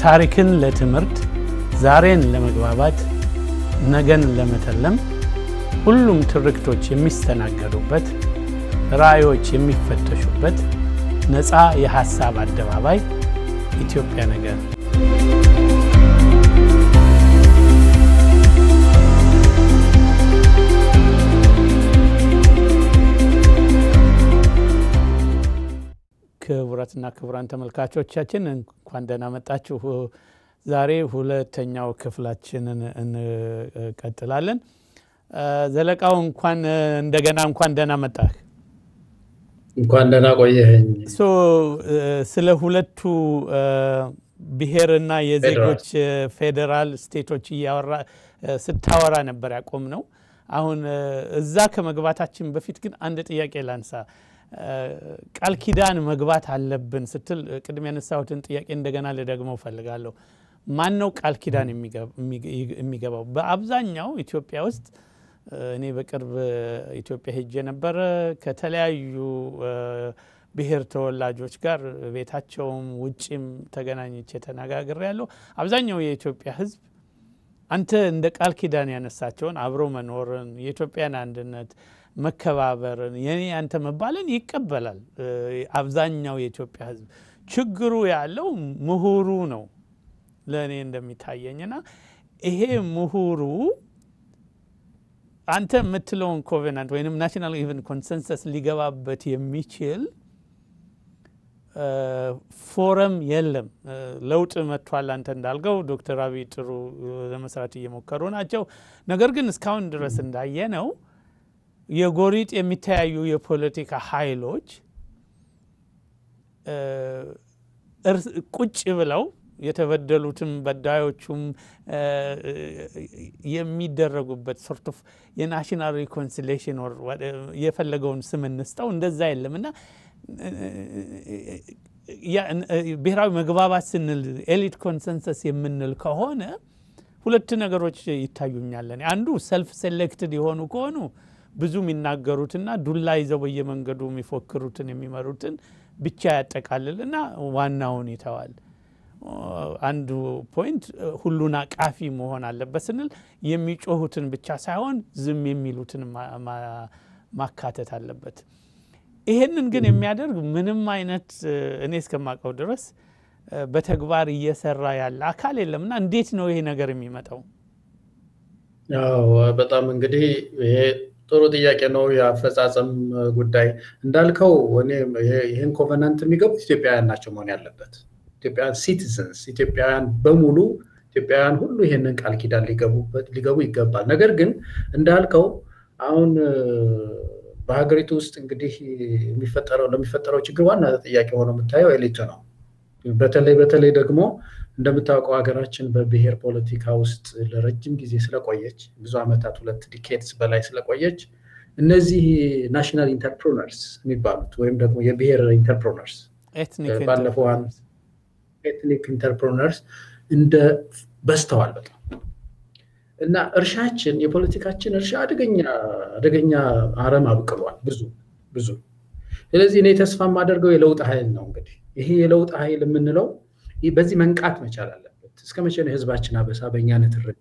ታሪክን ለትምህርት፣ ዛሬን ለመግባባት፣ ነገን ለመተለም ሁሉም ትርክቶች የሚስተናገዱበት፣ ራዕዮች የሚፈተሹበት ነፃ የሐሳብ አደባባይ ኢትዮጵያ ነገር ክቡራትና ክቡራን ተመልካቾቻችን እንኳን ደህና መጣችሁ። ዛሬ ሁለተኛው ክፍላችንን እንቀጥላለን። ዘለቃው እንኳን እንደገና እንኳን ደህና መጣህ። እንኳን ደህና ቆየኸኝ። ስለ ሁለቱ ብሔርና የዜጎች ፌዴራል ስቴቶች እያወራ ስታወራ ነበር ያቆም ነው። አሁን እዛ ከመግባታችን በፊት ግን አንድ ጥያቄ ላንሳ። ቃል ኪዳን መግባት አለብን ስትል ቅድም ያነሳሁትን ጥያቄ እንደገና ልደግመው እፈልጋለሁ። ማን ነው ቃል ኪዳን የሚገባው? በአብዛኛው ኢትዮጵያ ውስጥ እኔ በቅርብ ኢትዮጵያ ሄጄ ነበረ። ከተለያዩ ብሔር ተወላጆች ጋር ቤታቸውም ውጭም ተገናኝቼ ተነጋግሬ ያለው አብዛኛው የኢትዮጵያ ሕዝብ አንተ እንደ ቃል ኪዳን ያነሳቸውን አብሮ መኖርን፣ የኢትዮጵያን አንድነት መከባበርን የኔ አንተ መባልን ይቀበላል። አብዛኛው የኢትዮጵያ ህዝብ ችግሩ ያለው ምሁሩ ነው ለእኔ እንደሚታየኝና ይሄ ምሁሩ አንተ የምትለውን ኮቬናንት ወይም ናሽናል ኢቨን ኮንሰንሰስ ሊገባበት የሚችል ፎረም የለም። ለውጥ መጥቷል። አንተ እንዳልገው ዶክተር አብይ ጥሩ ለመስራት እየሞከሩ ናቸው። ነገር ግን እስካሁን ድረስ እንዳየነው የጎሪጥ የሚተያዩ የፖለቲካ ኃይሎች ቁጭ ብለው የተበደሉትም በዳዮቹም የሚደረጉበት ሶርት ኦፍ የናሽናል ሪኮንሲሌሽን የፈለገውን ስም እንስጠው እንደዛ የለም እና ብሔራዊ መግባባት ስንል ኤሊት ኮንሰንሰስ የምንል ከሆነ ሁለት ነገሮች ይታዩኛለን። አንዱ ሰልፍ ሴሌክትድ የሆኑ ከሆኑ ብዙ የሚናገሩትና ዱላ ይዘው በየመንገዱ የሚፎክሩትን የሚመሩትን ብቻ ያጠቃልልና ዋናውን ይተዋል። አንዱ ፖይንት ሁሉን አቃፊ መሆን አለበት ስንል የሚጮሁትን ብቻ ሳይሆን ዝም የሚሉትን ማካተት አለበት። ይሄንን ግን የሚያደርግ ምንም አይነት እኔ እስከማውቀው ድረስ በተግባር እየሰራ ያለ አካል የለምና እንዴት ነው ይሄ ነገር የሚመጣው? ያው በጣም እንግዲህ ይሄ ጥሩ ጥያቄ ነው። የአፈጻጸም ጉዳይ እንዳልከው እኔ ይህን ኮቨናንት የሚገቡት ኢትዮጵያውያን ናቸው መሆን ያለበት ኢትዮጵያውያን ሲቲዘንስ፣ ኢትዮጵያውያን በሙሉ ኢትዮጵያውያን ሁሉ ይህንን ቃል ኪዳን ሊገቡ ይገባል። ነገር ግን እንዳልከው አሁን በሀገሪቱ ውስጥ እንግዲህ የሚፈጠረው ለሚፈጠረው ችግር ዋና ተጠያቂ ሆኖ የምታየው ኤሊቱ ነው። በተለይ በተለይ ደግሞ እንደምታውቀው ሀገራችን በብሔር ፖለቲካ ውስጥ ለረጅም ጊዜ ስለቆየች ብዙ ዓመታት ሁለት ዲኬድስ በላይ ስለቆየች እነዚህ ናሽናል ኢንተርፕሮነርስ የሚባሉት ወይም ደግሞ የብሔር ኢንተርፕሮነርስ ባለፈው ኤትኒክ ኢንተርፕሮነርስ እንደ በዝተዋል በጣም እና እርሻችን የፖለቲካችን እርሻ አደገኛ አደገኛ አረም አብቅሏል ብዙ ብዙ። ስለዚህ እኔ ተስፋ የማደርገው የለውጥ ኃይል ነው። እንግዲህ ይሄ የለውጥ ኃይል የምንለው በዚህ መንቃት መቻል አለበት። እስከ መቼ ነው የህዝባችን አበሳ በእኛ ንትርክ?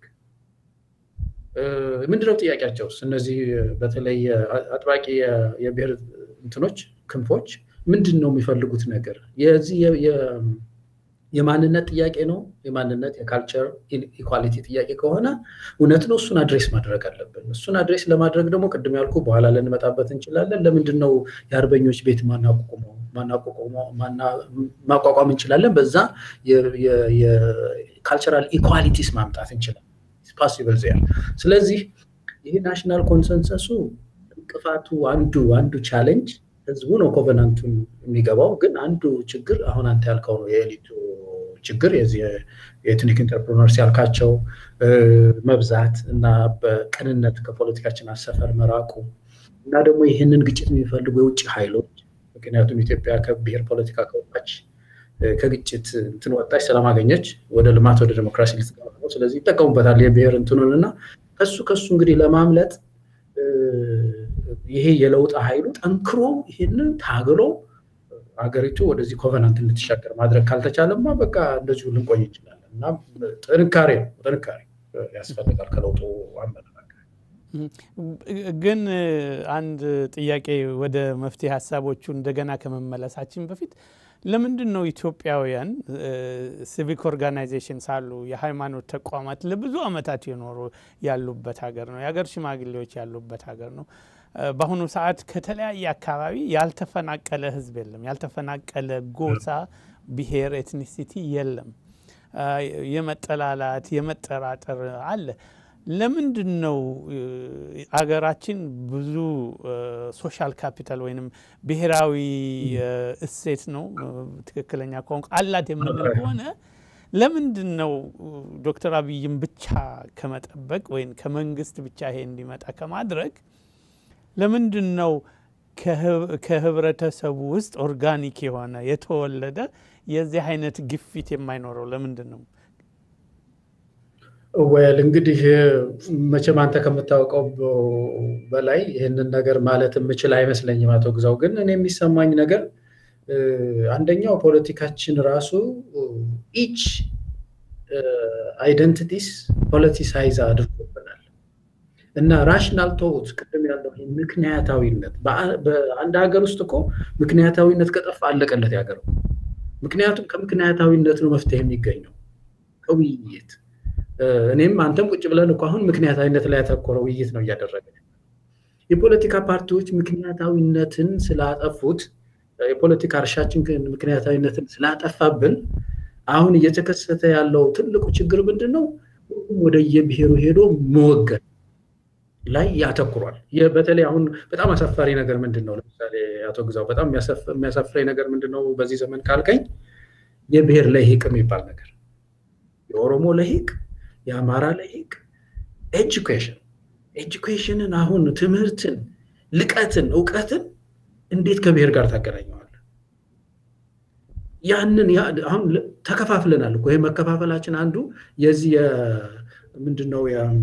ምንድነው ጥያቄያቸውስ? እነዚህ በተለይ አጥባቂ የብሔር እንትኖች ክንፎች ምንድን ነው የሚፈልጉት ነገር? የዚህ የማንነት ጥያቄ ነው። የማንነት የካልቸር ኢኳሊቲ ጥያቄ ከሆነ እውነት ነው፣ እሱን አድሬስ ማድረግ አለብን። እሱን አድሬስ ለማድረግ ደግሞ ቅድም ያልኩ በኋላ ልንመጣበት እንችላለን። ለምንድን ነው የአርበኞች ቤት ማቋቋም እንችላለን። በዛ የካልቸራል ኢኳሊቲስ ማምጣት እንችላለን። ፓሲብል ዚያ። ስለዚህ ይህ ናሽናል ኮንሰንሰሱ እንቅፋቱ አንዱ አንዱ ቻሌንጅ ህዝቡ ነው ኮቨናንቱን የሚገባው። ግን አንዱ ችግር አሁን አንተ ያልከው ነው የኤሊቱ ችግር የዚህ የኤትኒክ ኢንተርፕሮነርስ ያልካቸው መብዛት እና በቅንነት ከፖለቲካችን አሰፈር መራቁ እና ደግሞ ይህንን ግጭት የሚፈልጉ የውጭ ኃይሎች ምክንያቱም ኢትዮጵያ ከብሔር ፖለቲካ ከወጣች ከግጭት እንትን ወጣች፣ ሰላም አገኘች፣ ወደ ልማት ወደ ዴሞክራሲ ልትገባ ነው። ስለዚህ ይጠቀሙበታል የብሔር እንትኑን እና ከሱ ከሱ እንግዲህ ለማምለጥ ይሄ የለውጥ ኃይሉ ጠንክሮ ይህንን ታግሎ ሀገሪቱ ወደዚህ ኮቨናንት እንድትሻገር ማድረግ ካልተቻለማ በቃ እንደዚሁ ልንቆይ እንችላለን። እና ጥንካሬ ነው ጥንካሬ ያስፈልጋል ከለውጡ አመለካከት። ግን አንድ ጥያቄ ወደ መፍትሄ ሀሳቦቹ እንደገና ከመመለሳችን በፊት ለምንድን ነው ኢትዮጵያውያን ሲቪክ ኦርጋናይዜሽን ሳሉ የሃይማኖት ተቋማት ለብዙ ዓመታት የኖሩ ያሉበት ሀገር ነው። የሀገር ሽማግሌዎች ያሉበት ሀገር ነው። በአሁኑ ሰዓት ከተለያየ አካባቢ ያልተፈናቀለ ህዝብ የለም። ያልተፈናቀለ ጎሳ፣ ብሔር፣ ኤትኒሲቲ የለም። የመጠላላት የመጠራጠር አለ። ለምንድን ነው አገራችን ብዙ ሶሻል ካፒታል ወይንም ብሔራዊ እሴት ነው ትክክለኛ ቋንቋ አላት የምንል ከሆነ ለምንድን ነው ዶክተር አብይም ብቻ ከመጠበቅ ወይም ከመንግስት ብቻ ይሄ እንዲመጣ ከማድረግ ለምንድን ነው ከህብረተሰቡ ውስጥ ኦርጋኒክ የሆነ የተወለደ የዚህ አይነት ግፊት የማይኖረው ለምንድን ነው? ወል እንግዲህ መቼም አንተ ከምታውቀው በላይ ይህንን ነገር ማለት የምችል አይመስለኝም አቶ ግዛው። ግን እኔ የሚሰማኝ ነገር አንደኛው ፖለቲካችን ራሱ ኢች አይደንቲቲስ ፖለቲሳይዝ አድርጎብናል እና ራሽናል ቶት ቅድም ያለው ምክንያታዊነት በአንድ ሀገር ውስጥ እኮ ምክንያታዊነት ከጠፋ አለቀለት ያገር። ምክንያቱም ከምክንያታዊነት ነው መፍትሄ የሚገኘው ከውይይት እኔም አንተም ቁጭ ብለን እኮ አሁን ምክንያታዊነት ላይ ያተኮረ ውይይት ነው እያደረገ የፖለቲካ ፓርቲዎች ምክንያታዊነትን ስላጠፉት የፖለቲካ እርሻችን ምክንያታዊነትን ስላጠፋብን አሁን እየተከሰተ ያለው ትልቁ ችግር ምንድን ነው? ሁሉም ወደ የብሔሩ ሄዶ መወገን ላይ ያተኩሯል። በተለይ አሁን በጣም አሳፋሪ ነገር ምንድን ነው? ለምሳሌ አቶ ግዛው በጣም የሚያሳፍረኝ ነገር ምንድን ነው? በዚህ ዘመን ካልከኝ የብሔር ለሂቅ የሚባል ነገር የኦሮሞ ለሂቅ የአማራ ለሂቅ ኤጁኬሽን ኤጁኬሽንን አሁን ትምህርትን፣ ልቀትን፣ እውቀትን እንዴት ከብሔር ጋር ታገናኘዋል? ያንን አሁን ተከፋፍለናል እኮ ይህ መከፋፈላችን አንዱ የዚህ ምንድነው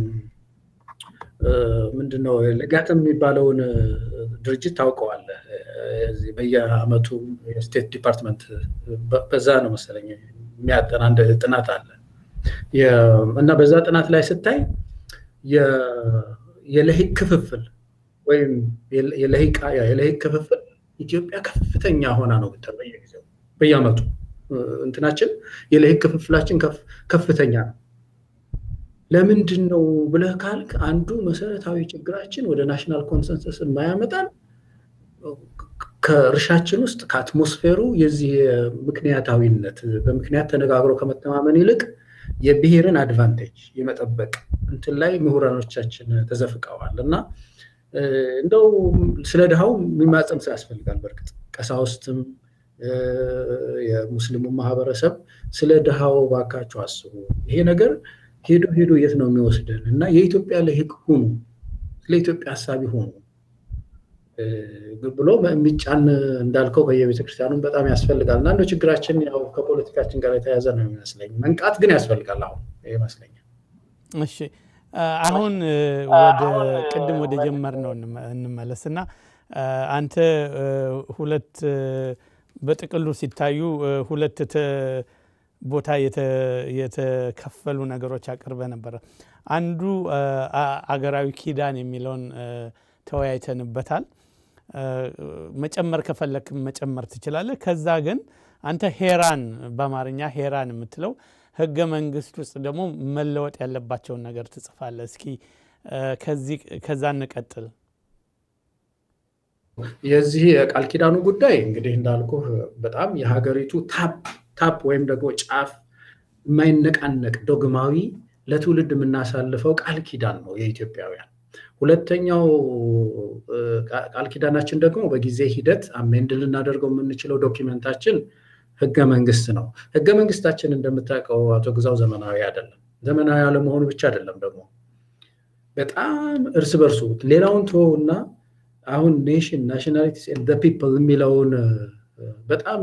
ምንድነው ለጋጥም የሚባለውን ድርጅት ታውቀዋለህ? በየአመቱ የስቴት ዲፓርትመንት በዛ ነው መሰለኝ የሚያጠና አንድ ጥናት አለ እና በዛ ጥናት ላይ ስታይ የለሂቅ ክፍፍል ወይም የለሂቅ ክፍፍል ኢትዮጵያ ከፍተኛ ሆና ነው ብታይ በየጊዜው በየአመቱ እንትናችን የለሂቅ ክፍፍላችን ከፍተኛ ነው። ለምንድን ነው ብለህ ካልክ አንዱ መሰረታዊ ችግራችን ወደ ናሽናል ኮንሰንሰስ የማያመጣን ከእርሻችን ውስጥ ከአትሞስፌሩ የዚህ ምክንያታዊነት በምክንያት ተነጋግሮ ከመተማመን ይልቅ የብሔርን አድቫንቴጅ የመጠበቅ እንትን ላይ ምሁራኖቻችን ተዘፍቀዋል እና እንደው ስለ ድሃው የሚማፀን ሰው ያስፈልጋል። በእርግጥ ቀሳውስትም የሙስሊሙ ማህበረሰብ ስለ ድሃው ባካችሁ አስቡ፣ ይሄ ነገር ሄዶ ሄዶ የት ነው የሚወስደን እና የኢትዮጵያ ለሂቅ ሁኑ፣ ስለ ኢትዮጵያ ሀሳቢ ሁኑ ብሎ የሚጫን እንዳልከው በየቤተ ክርስቲያኑም በጣም ያስፈልጋል እና እንደ ችግራችን ያው ከፖለቲካችን ጋር የተያዘ ነው የሚመስለኝ። መንቃት ግን ያስፈልጋል አሁን ይመስለኛል። እሺ አሁን ወደ ቅድም ወደ ጀመር ነው እንመለስ እና አንተ ሁለት በጥቅሉ ሲታዩ ሁለት ቦታ የተከፈሉ ነገሮች አቅርበ ነበረ። አንዱ አገራዊ ኪዳን የሚለውን ተወያይተንበታል። መጨመር ከፈለክ መጨመር ትችላለህ። ከዛ ግን አንተ ሄራን በአማርኛ ሄራን የምትለው ህገ መንግስት ውስጥ ደግሞ መለወጥ ያለባቸውን ነገር ትጽፋለህ። እስኪ ከዛ እንቀጥል። የዚህ የቃል ኪዳኑ ጉዳይ እንግዲህ እንዳልኩ በጣም የሀገሪቱ ታፕ ታፕ ወይም ደግሞ ጫፍ የማይነቃነቅ ዶግማዊ ለትውልድ የምናሳልፈው ቃል ኪዳን ነው የኢትዮጵያውያን። ሁለተኛው ቃል ኪዳናችን ደግሞ በጊዜ ሂደት አሜንድ ልናደርገው የምንችለው ዶኪመንታችን ህገ መንግስት ነው። ህገ መንግስታችን እንደምታውቀው አቶ ግዛው ዘመናዊ አይደለም። ዘመናዊ አለመሆኑ ብቻ አይደለም ደግሞ በጣም እርስ በርሱ ሌላውን እና አሁን ኔሽን ናሽናሊቲስ ፒፕል የሚለውን በጣም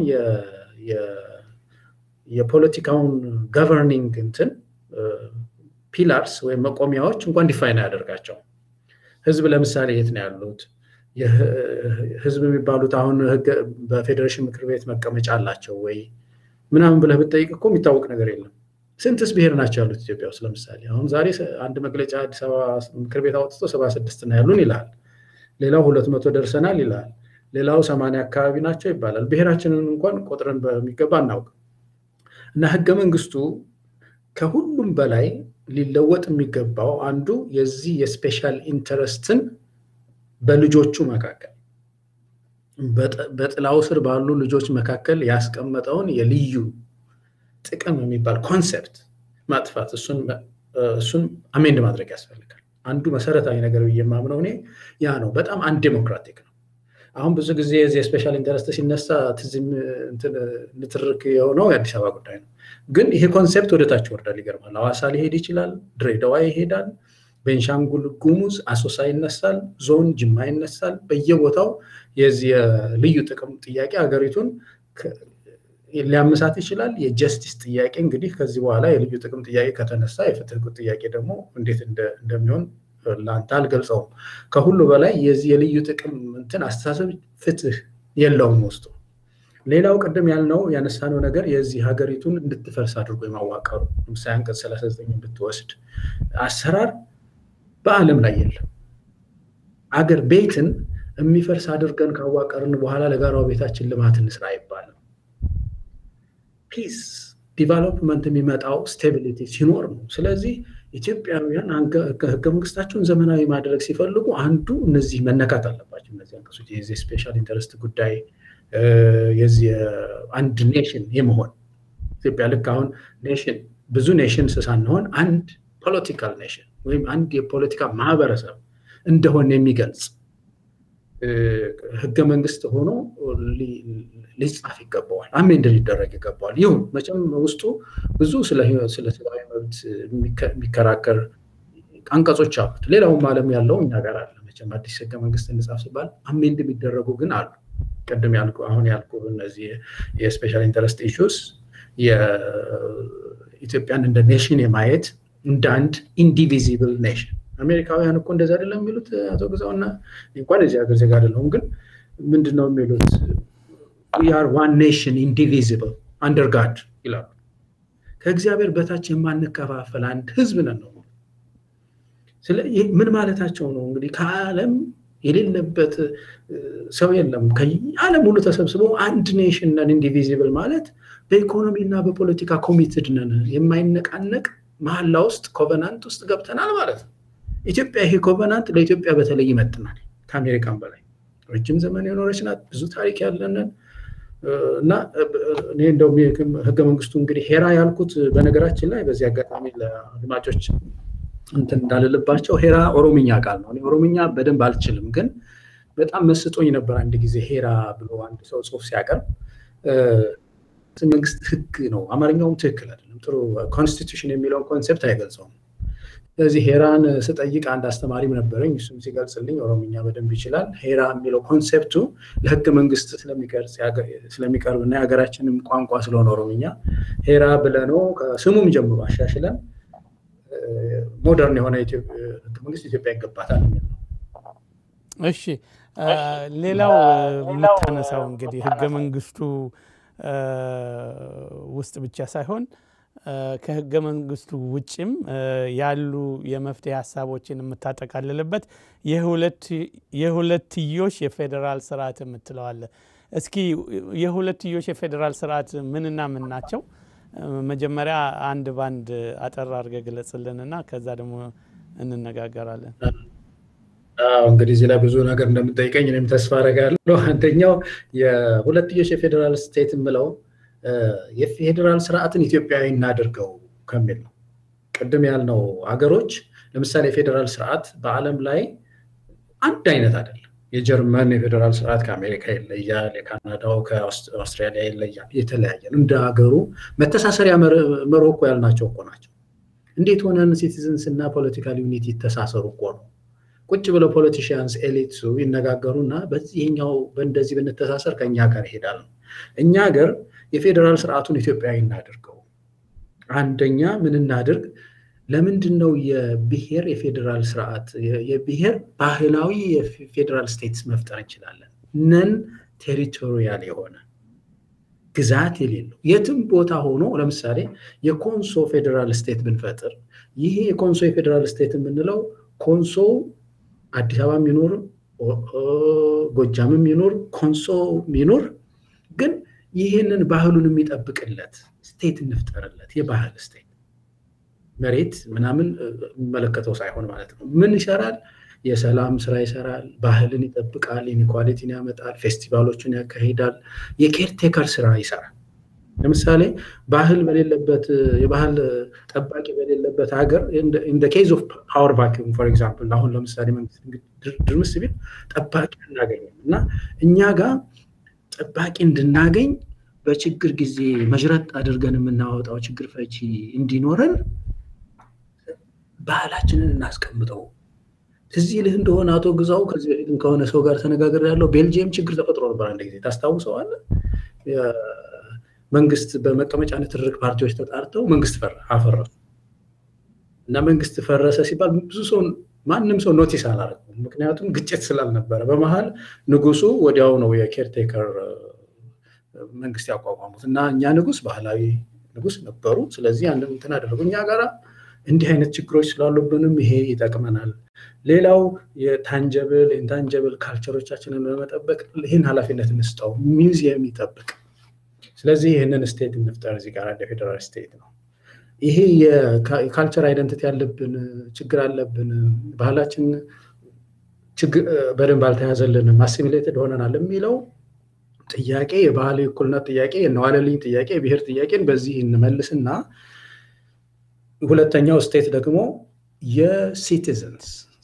የፖለቲካውን ገቨርኒንግ እንትን ፒላርስ ወይም መቆሚያዎች እንኳን ዲፋይን አያደርጋቸው። ህዝብ ለምሳሌ የት ነው ያሉት? ህዝብ የሚባሉት አሁን በፌዴሬሽን ምክር ቤት መቀመጫ አላቸው ወይ ምናምን ብለህ ብትጠይቅ እኮ የሚታወቅ ነገር የለም። ስንትስ ብሔር ናቸው ያሉት ኢትዮጵያ ውስጥ? ለምሳሌ አሁን ዛሬ አንድ መግለጫ አዲስ አበባ ምክር ቤት አውጥቶ ሰባ ስድስት ነው ያሉን ይላል። ሌላው ሁለት መቶ ደርሰናል ይላል። ሌላው ሰማንያ አካባቢ ናቸው ይባላል። ብሔራችንን እንኳን ቆጥረን በሚገባ አናውቅም። እና ህገ መንግስቱ ከሁሉም በላይ ሊለወጥ የሚገባው አንዱ የዚህ የስፔሻል ኢንተረስትን በልጆቹ መካከል በጥላው ስር ባሉ ልጆች መካከል ያስቀመጠውን የልዩ ጥቅም የሚባል ኮንሰፕት ማጥፋት እሱን አሜንድ ማድረግ ያስፈልጋል። አንዱ መሰረታዊ ነገር ብዬ የማምነው እኔ ያ ነው። በጣም አንዴሞክራቲክ ነው። አሁን ብዙ ጊዜ የዚህ የስፔሻል ኢንተረስት ሲነሳ ትዝም ንትርክ የሆነው የአዲስ አበባ ጉዳይ ነው። ግን ይሄ ኮንሴፕት ወደ ታች ወርዳል። ይገርማል። ሐዋሳ ሊሄድ ይችላል፣ ድሬዳዋ ይሄዳል፣ ቤንሻንጉል ጉሙዝ አሶሳ ይነሳል፣ ዞን ጅማ ይነሳል። በየቦታው የዚህ የልዩ ጥቅም ጥያቄ ሀገሪቱን ሊያመሳት ይችላል። የጀስቲስ ጥያቄ እንግዲህ ከዚህ በኋላ የልዩ ጥቅም ጥያቄ ከተነሳ የፍትህ ጥያቄ ደግሞ እንዴት እንደሚሆን ለአንተ አልገልጸውም። ከሁሉ በላይ የዚህ የልዩ ጥቅም እንትን አስተሳሰብ ፍትህ የለውም ውስጡ። ሌላው ቅድም ያልነው ያነሳነው ነገር የዚህ ሀገሪቱን እንድትፈርስ አድርጎ የማዋቀሩ ለምሳሌ አንቀጽ 39 ብትወስድ አሰራር በዓለም ላይ የለም። አገር ቤትን የሚፈርስ አድርገን ካዋቀርን በኋላ ለጋራው ቤታችን ልማት እንስራ አይባልም። ፒስ ዲቨሎፕመንት የሚመጣው ስቴቢሊቲ ሲኖር ነው። ስለዚህ ኢትዮጵያውያን ህገ መንግስታቸውን ዘመናዊ ማድረግ ሲፈልጉ አንዱ እነዚህ መነካት አለባቸው። እነዚህ አንቀጾች የዚህ ስፔሻል ኢንተረስት ጉዳይ የዚህ አንድ ኔሽን የመሆን ኢትዮጵያ ልክ አሁን ኔሽን ብዙ ኔሽንስ ሳንሆን አንድ ፖለቲካል ኔሽን ወይም አንድ የፖለቲካ ማህበረሰብ እንደሆነ የሚገልጽ ህገ መንግስት ሆኖ ሊጻፍ ይገባዋል። አሜንድ ሊደረግ ይገባዋል። ይሁን መቼም ውስጡ ብዙ ስለ ሰብአዊ መብት የሚከራከር አንቀጾች አሉት። ሌላውም ዓለም ያለው እኛ ጋር አለ። መቼም አዲስ ህገ መንግስት እንጻፍ ሲባል አሜንድ የሚደረጉ ግን አሉ። ቅድም ያልኩ አሁን ያልኩ እነዚህ የስፔሻል ኢንተረስት ኢሹስ የኢትዮጵያን እንደ ኔሽን የማየት እንደ አንድ ኢንዲቪዚብል ኔሽን አሜሪካውያን እኮ እንደዚ አይደለም የሚሉት አቶ ግዛውና እንኳን የዚህ ሀገር ዜጋ አይደለሁም፣ ግን ምንድን ነው የሚሉት ር ዋን ኔሽን ኢንዲቪዚብል አንደር ጋድ ይላሉ። ከእግዚአብሔር በታች የማንከፋፈል አንድ ህዝብ ነን ነው። ምን ማለታቸው ነው? እንግዲህ ከዓለም የሌለበት ሰው የለም። ከዓለም ሁሉ ተሰብስበው አንድ ኔሽን ነን ኢንዲቪዚብል ማለት በኢኮኖሚ እና በፖለቲካ ኮሚትድ ነን፣ የማይነቃነቅ መሀላ ውስጥ ኮቨናንት ውስጥ ገብተናል ማለት ነው። ኢትዮጵያ ይሄ ኮቨናንት ለኢትዮጵያ በተለይ ይመጥናል። ከአሜሪካን በላይ ረጅም ዘመን የኖረች ናት። ብዙ ታሪክ ያለንን እና እኔ እንደው ህገ መንግስቱ እንግዲህ ሄራ ያልኩት በነገራችን ላይ በዚህ አጋጣሚ ለአድማጮች እንትን እንዳልልባቸው ሄራ ኦሮምኛ ቃል ነው። እኔ ኦሮምኛ በደንብ አልችልም፣ ግን በጣም መስጦኝ ነበር አንድ ጊዜ ሄራ ብሎ አንድ ሰው ጽሁፍ ሲያቀርብ መንግስት ህግ ነው። አማርኛውም ትክክል አይደለም። ጥሩ ኮንስቲቱሽን የሚለውን ኮንሴፕት አይገልጸውም። ስለዚህ ሄራን ስጠይቅ አንድ አስተማሪም ነበረኝ። እሱም ሲገልጽልኝ ኦሮምኛ በደንብ ይችላል። ሄራ የሚለው ኮንሴፕቱ ለህገ መንግስት ስለሚቀርብ እና የሀገራችንም ቋንቋ ስለሆነ ኦሮምኛ ሄራ ብለነው ከስሙም ጀምሮ አሻሽለን ሞደርን የሆነ ህገ መንግስት ኢትዮጵያ ይገባታል የሚል ነው። እሺ፣ ሌላው የምታነሳው እንግዲህ ህገ መንግስቱ ውስጥ ብቻ ሳይሆን ከህገ መንግስቱ ውጭም ያሉ የመፍትሄ ሀሳቦችን የምታጠቃልልበት የሁለትዮሽ የፌዴራል ስርዓት የምትለዋለ። እስኪ የሁለትዮሽ የፌዴራል ስርዓት ምንና ምን ናቸው? መጀመሪያ አንድ ባንድ አጠር አድርገህ ግለጽልንና ከዛ ደግሞ እንነጋገራለን። እንግዲህ እዚህ ላይ ብዙ ነገር እንደምጠይቀኝ እኔም ተስፋ አደርጋለሁ። አንደኛው የሁለትዮሽ የፌዴራል ስቴት የምለው የፌዴራል ስርዓትን ኢትዮጵያዊ እናድርገው ከሚል ነው። ቅድም ያልነው ሀገሮች ለምሳሌ የፌዴራል ስርዓት በዓለም ላይ አንድ አይነት አይደለም። የጀርመን የፌዴራል ስርዓት ከአሜሪካ ይለያል፣ የካናዳው ከአውስትራሊያ ይለያል፣ የተለያየ ነው። እንደ ሀገሩ መተሳሰሪያ መርሆ እኮ ያልናቸው እኮ ናቸው። እንዴት ሆነን ሲቲዝንስ እና ፖለቲካል ዩኒቲ ይተሳሰሩ እኮ ነው። ቁጭ ብለው ፖለቲሽያንስ ኤሊትሱ ይነጋገሩና በዚህኛው በእንደዚህ ብንተሳሰር ከእኛ ጋር ይሄዳል ነው። እኛ ሀገር የፌዴራል ስርዓቱን ኢትዮጵያዊ እናድርገው። አንደኛ ምን እናድርግ? ለምንድን ነው የብሔር የፌዴራል ስርዓት የብሔር ባህላዊ የፌዴራል ስቴትስ መፍጠር እንችላለን? ነን ቴሪቶሪያል የሆነ ግዛት የሌለው የትም ቦታ ሆኖ ለምሳሌ የኮንሶ ፌዴራል ስቴት ብንፈጥር ይሄ የኮንሶ የፌዴራል ስቴት የምንለው ኮንሶ አዲስ አበባ የሚኖር ጎጃም የሚኖር ኮንሶ የሚኖር ግን ይህንን ባህሉን የሚጠብቅለት ስቴት እንፍጠርለት። የባህል ስቴት መሬት ምናምን የሚመለከተው ሳይሆን ማለት ነው። ምን ይሰራል? የሰላም ስራ ይሰራል። ባህልን ይጠብቃል። ኢኒኳሊቲን ያመጣል። ፌስቲቫሎችን ያካሂዳል። የኬርቴከር ስራ ይሰራል። ለምሳሌ ባህል በሌለበት የባህል ጠባቂ በሌለበት ሀገር ኢን ኬዝ ኦፍ ፓወር ቫኪዩም ፎር ኤግዛምፕል አሁን ለምሳሌ መንግስት ድርምስ ቢል ጠባቂ እናገኝም እና እኛ ጋር ጠባቂ እንድናገኝ በችግር ጊዜ መዥረጥ አድርገን የምናወጣው ችግር ፈቺ እንዲኖረን ባህላችንን እናስቀምጠው። ትዝ ይልህ እንደሆነ አቶ ግዛው ከዚህ በፊትም ከሆነ ሰው ጋር ተነጋገር ያለው ቤልጅየም ችግር ተፈጥሮ ነበር አንድ ጊዜ ታስታውሰዋለህ? መንግስት በመቀመጫነት ትርቅ ፓርቲዎች ተጣርተው መንግስት አፈረሱ እና መንግስት ፈረሰ ሲባል ብዙ ሰው ማንም ሰው ኖቲስ አላደረገም። ምክንያቱም ግጭት ስላልነበረ በመሀል ንጉሱ ወዲያው ነው የኬርቴከር መንግስት ያቋቋሙት እና እኛ ንጉስ ባህላዊ ንጉስ ነበሩ። ስለዚህ ያንን እንትን አደረጉ። እኛ ጋራ እንዲህ አይነት ችግሮች ስላሉብንም ይሄ ይጠቅመናል። ሌላው የታንጀብል ኢንታንጀብል ካልቸሮቻችንን በመጠበቅ ይህን ኃላፊነት እንስጠው፣ ሚውዚየም ይጠብቅ። ስለዚህ ይህንን ስቴት እንፍጠር። እዚህ ጋር እንደ ፌዴራል ስቴት ነው። ይሄ የካልቸር አይደንቲቲ ያለብን ችግር አለብን፣ ባህላችን በደንብ አልተያዘልንም፣ አሲሚሌትድ ሆነናል የሚለው ጥያቄ የባህል እኩልነት ጥያቄ፣ የነዋለልኝ ጥያቄ፣ የብሔር ጥያቄን በዚህ እንመልስና ሁለተኛው ስቴት ደግሞ የሲቲዘንስ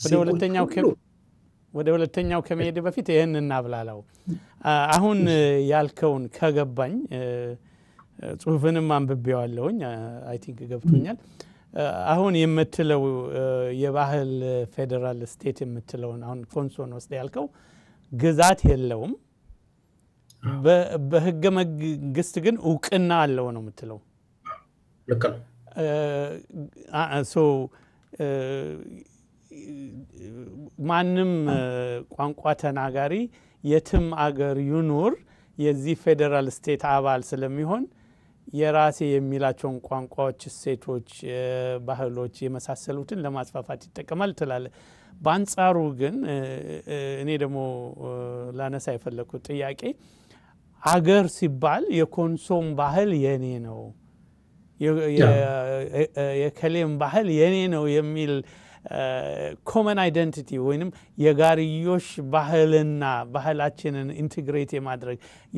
ወደ ሁለተኛው ከመሄድ በፊት ይህን እናብላላው። አሁን ያልከውን ከገባኝ ጽሁፍንም አንብቤዋለሁኝ። አይ ቲንክ ገብቶኛል። አሁን የምትለው የባህል ፌዴራል ስቴት የምትለውን አሁን ኮንሶን ወስደ ያልከው ግዛት የለውም፣ በህገ መንግስት ግን እውቅና አለው ነው የምትለው። ልክ ነው። ማንም ቋንቋ ተናጋሪ የትም አገር ይኑር የዚህ ፌዴራል ስቴት አባል ስለሚሆን የራሴ የሚላቸውን ቋንቋዎች፣ እሴቶች፣ ባህሎች የመሳሰሉትን ለማስፋፋት ይጠቀማል ትላለ። በአንጻሩ ግን እኔ ደግሞ ላነሳ የፈለግኩት ጥያቄ አገር ሲባል የኮንሶም ባህል የኔ ነው የከሌም ባህል የኔ ነው የሚል ኮመን አይደንቲቲ ወይንም የጋርዮሽ ባህልና ባህላችንን ኢንቴግሬት የማድረግ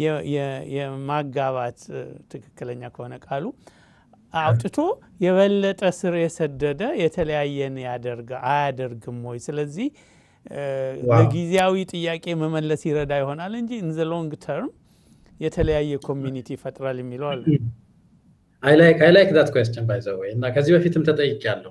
የማጋባት ትክክለኛ ከሆነ ቃሉ አውጥቶ የበለጠ ስር የሰደደ የተለያየን ያደርግ አያደርግም ወይ? ስለዚህ ለጊዜያዊ ጥያቄ መመለስ ይረዳ ይሆናል እንጂ ኢን ዘ ሎንግ ተርም የተለያየ ኮሚኒቲ ይፈጥራል የሚለው አለ። አይ ላይክ ዳት ኩዌስችን ባይ ዘ ወይ እና ከዚህ በፊትም ተጠይቄያለሁ።